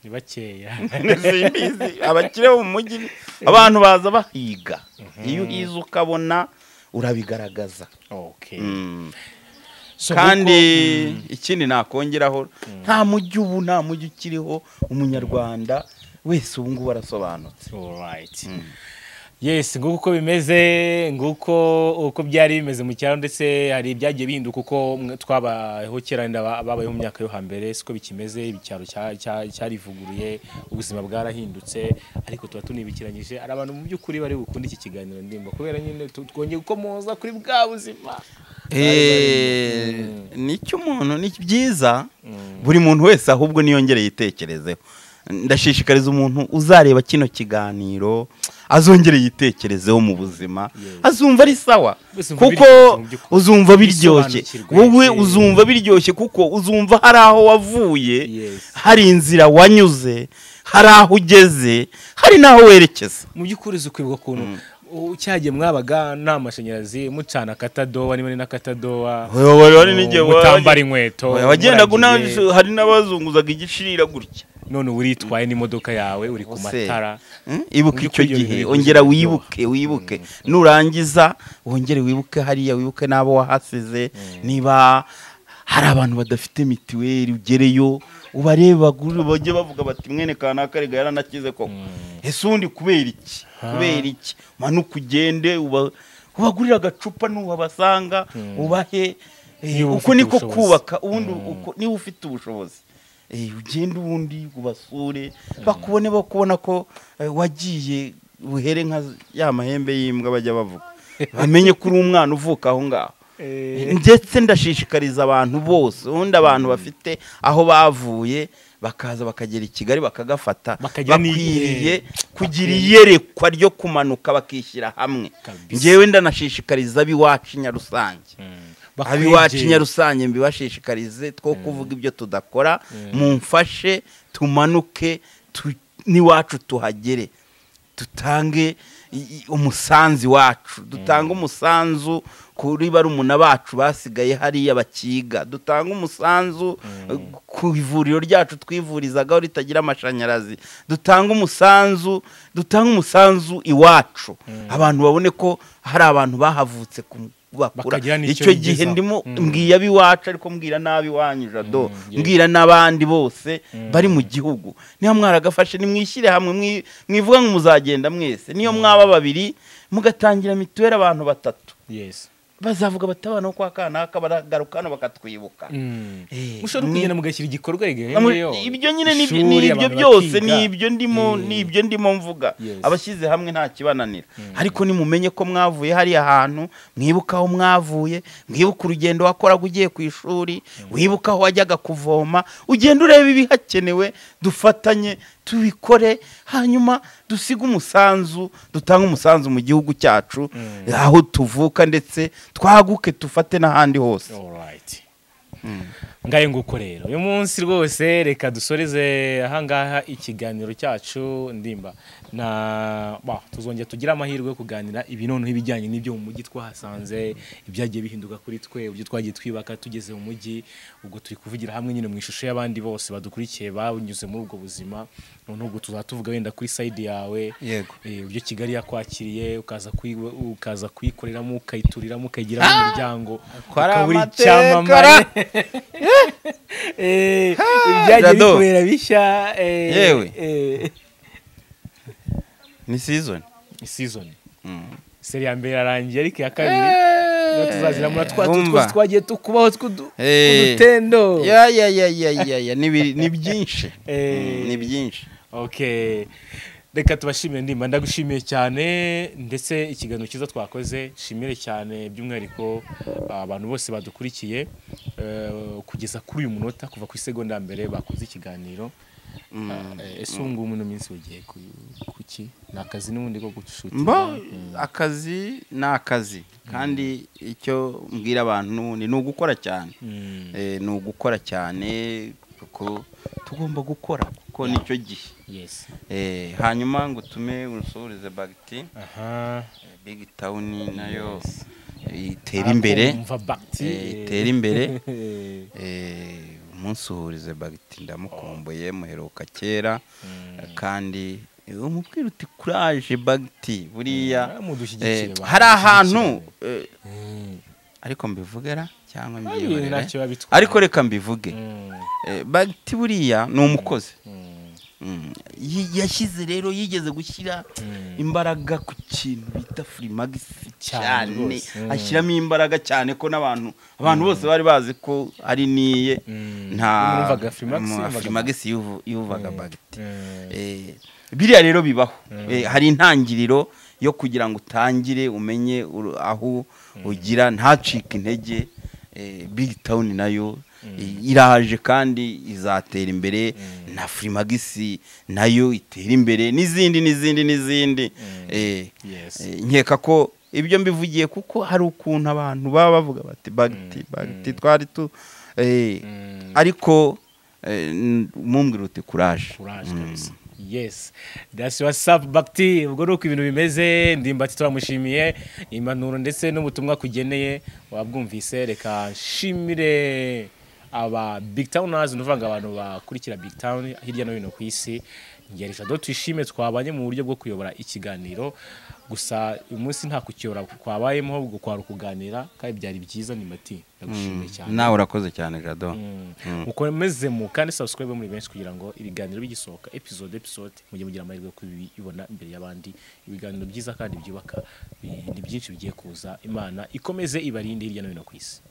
ni bakeya simbizi abakire bo mu mujyi abantu baza bahiga iyo uhize ukabona urabigaragaza Okay. So, kandi ikindi nakongeraho nta mujyi ubu nta mujyi ukiriho umunyarwanda wese ubu ngubu arasobanutse nguko- Alright. yes nguko uko bimeze nguko uko byari bimeze mu cyaro ndetse hari ibyagiye bihinduka uko mwe- twabayeho kera wenda ba- babayeho mu myaka yo hambere siko bikimeze icyaro cya- cya- cyarivuguruye ubuzima bwarahindutse ariko tuba tunibikiranyije hari abantu mu by'ukuri bari bukunde iki kiganiro ndimba kubera nyine tu- twongeye uko muza kuri bwa buzima nicyo umuntu ni byiza buri muntu wese ahubwo niyongere yitekerezeho ndashishikariza umuntu uzareba kino kiganiro azongere yitekerezeho mu buzima azumva ari sawa Bose umva kuko biryoshye mu by'ukuri. uzumva biryoshye Bisobanukirwe. wowe Yes. uzumva biryoshye kuko uzumva hari aho wavuye Yes. hari inzira wanyuze hari aho ugeze hari n'aho werekeza mu by'ukuri uzi kwibuka ukuntu u- cyagiye mwabaga nta mashanyarazi mucana akatadowa niba ari n'akatadowa mutambara inkweto wagendaga murangiye. una- hari n'abazunguzaga igishirira gutya none uba uritwaye n'imodoka yawe uri ku Ose, matara mm, ibuka Mu icyo by'ukuri ibyo gihe bintu ongera bikunze wibuke wibuke nurangiza wongere wibuke hariya wibuke n'abo wahasize niba hari abantu badafite mitiweli ugereyo ubareba gu- bajye bavuga bati mwene kanaka rega yaranakize koko ese undi kubera iki kubera iki manuka ugende uba- ubagurire agacupa n'uhabasanga ubahe eh, Niba uko ufite niko ubushobozi. kubaka ubundi uko- niba ufite ubushobozi Eh, ugende ubundi ubasure bakubone bakubona ko eh, wagiye buhere nka ya mahembe y'imbwa bajya bavuga bamenye ko uri umwana uvuka aho ngaho ndetse ndashishikariza abantu bose ubundi abantu bafite aho bavuye bakaza bakagera i kigali bakagafata Bakagira ni- bakwiriye kugira iyerekwa ryo kumanuka bakishyira hamwe Kabisa. ngewe ndanashishikariza ab'iwacu nyarusange abiwacu bakwegere. nyarusange mbibashishikarize two kuvuga ibyo tudakora mumfashe tumanuke tu- n'iwacu tuhagere dutange i- i- umusanzu wacu dutange umusanzu kuri barumuna bacu basigaye hariya bakiga dutange umusanzu eh, ku ivuriro ryacu twivurizagaho ritagira amashanyarazi dutange umusanzu dutange umusanzu iwacu abantu babone ko hari abantu bahavutse ku bakura Bakagira n'icyo icyo gihe bigezaho. ndimo mbwira abiwacu ariko mbwira nabi wanyu jado mbwira n'abandi bose bari mu gihugu niba mwaragafashe nimwishyire hamwe mwi- mwivuga ngo muzagenda mwese niyo mwaba babiri mugatangira mituweli abantu batatu yesi bazavuga bati abana bo kwa kanaka baragaruka hano bakatwibuka Eh, mushobora mwe- kugenda mugashyira igikorwa Amwe- rigahengeyeho ibyo nyine ni Ishuri, ni ibyo abantu byose bakiga. ni ibyo ndimo ni ibyo ndimo mvuga Yes. abashyize hamwe nta kibananira ariko nimumenye ko mwavuye hariya hantu mwibuka aho mwavuye mwibuka urugendo wakoraga ugiye ku ishuri wibuka aho wajyaga kuvoma ugenda ureba ibihakenewe dufatanye tubikore hanyuma dusige umusanzu dutange umusanzu mu gihugu cyacu aho tuvuka ndetse twaguke dufate n'ahandi hose Alright. ngaye nguko rero uyu munsi rwose reka dusoreze ahangaha ikiganiro cyacu ndimba na ba tuzongera tugire amahirwe yo kuganira ibinono ibijyanye n'ibyo mu mujyi twahasanze ibyagiye bihinduka kuri twe uburyo twagiye twibaka tugeze mu mujyi ubwo turi kuvugira hamwe nyine mu ishusho y'abandi bose badukurikiye banyuze muri ubwo buzima noneho ubwo tuzatuvuga wenda kuri sayidi yawe Yego. eh, uburyo kigali yakwakiriye ukaza kuyi- ukaza kuyikoreramo ukayituriramo ukayigiramo umuryango ukaba uri amateka, icyamamare Eh, ibyagiye Jado. bikubera bishya eh, Yewe. eh, ni sizoni season seri ya mbere ararangiye ariko iya kabiri niyo tuzazira muri twa tuntu Wumva. twose twagiye tukubaho tw'udu- Eh. tw'udutendo ya ya ya ya ya ya ni biri- ni byinshi Eh. ni byinshi okay reka tubashimire ndimba ndagushimiye cyane ndetse ikiganiro cyiza twakoze nshimire cyane by'umwihariko abantu bose badukurikiye eh, kugeza kuri uyu munota kuva ku isegonda ya mbere bakoze ikiganiro Eh, ese ubu ngubu uno minsi ugiye ku- ku ki ni akazi n'ubundi ko mba gushutinga akazi ni akazi kandi icyo mbwira abantu ni ni ugukora cyane Eh, ni ugukora cyane kuko tugomba gukora kuko nicyo gihe yesi Eh, hanyuma ngo utume urusuhurize bagiti aha bigi tawuni nayo eh, itera Ariko imbere umva bakiti Eh, itera imbere Eh, umunsuhurize bagiti ndamukumbuye muheruka kera kandi eh, umubwira uti kuraje bagiti buriya mudushyigikire eh, bantu, hari ahantu eh, Mm. ariko mbivugera cyangwa Ari mbyihorere ntacyo biba bitwaye. ariko reka mbivuge Mm, Eh, bagiti buriya ni umukozi mm, Mm. Yi- yashyize rero yigeze gushyira Mm. imbaraga ku kintu bita furimagisi Cyane cyane rwose. Mm. ashyiramo imbaraga cyane ko n'abantu abantu bose bari bazi ko ari niye Mm. nta Numvaga Free-max, mu- numvaga Free-max yuvu- yuvaga bagiti mm. Eh, biriya rero bibaho Eh, hari intangiriro yo kugira ngo utangire umenye uru- aho ugira ntacike intege Eh, big town nayo eh, iraje kandi izatera imbere na furimagisi nayo itera imbere n'izindi n'izindi n'izindi Eh, Yes. eh, nkeka ko ibyo mbivugiye kuko hari ukuntu abantu baba bavuga bati bagiti bagiti twari tu eh, ariko eh, n- mumbwira uti kuraje courage kabisa yes that's what's up bakti ubwo ni uko ibintu bimeze ndimbati turamushimiye impanuro ndetse n'ubutumwa kugeneye wabwumvise reka nshimire aba big towners ni ukuvuga abantu bakurikira big town hirya no hino ku isi ngeri jado twishime twabanye mu buryo bwo kuyobora ikiganiro gusa uyu munsi nta kukiyobora kwabayemo ahubwo kwari ukuganira kandi byari byiza ndimbati ndagushimiye cyane nawe urakoze cyane jado mukomeze mu kandi subscribe muri benshi kugira ngo ibiganiro bigisohoka episode episode mujye mugira amahirwe yo kubibona imbere y'abandi ibiganiro byiza kandi byubaka ni byinshi bigiye kuza imana ikomeze ibarinde hirya no hino ku isi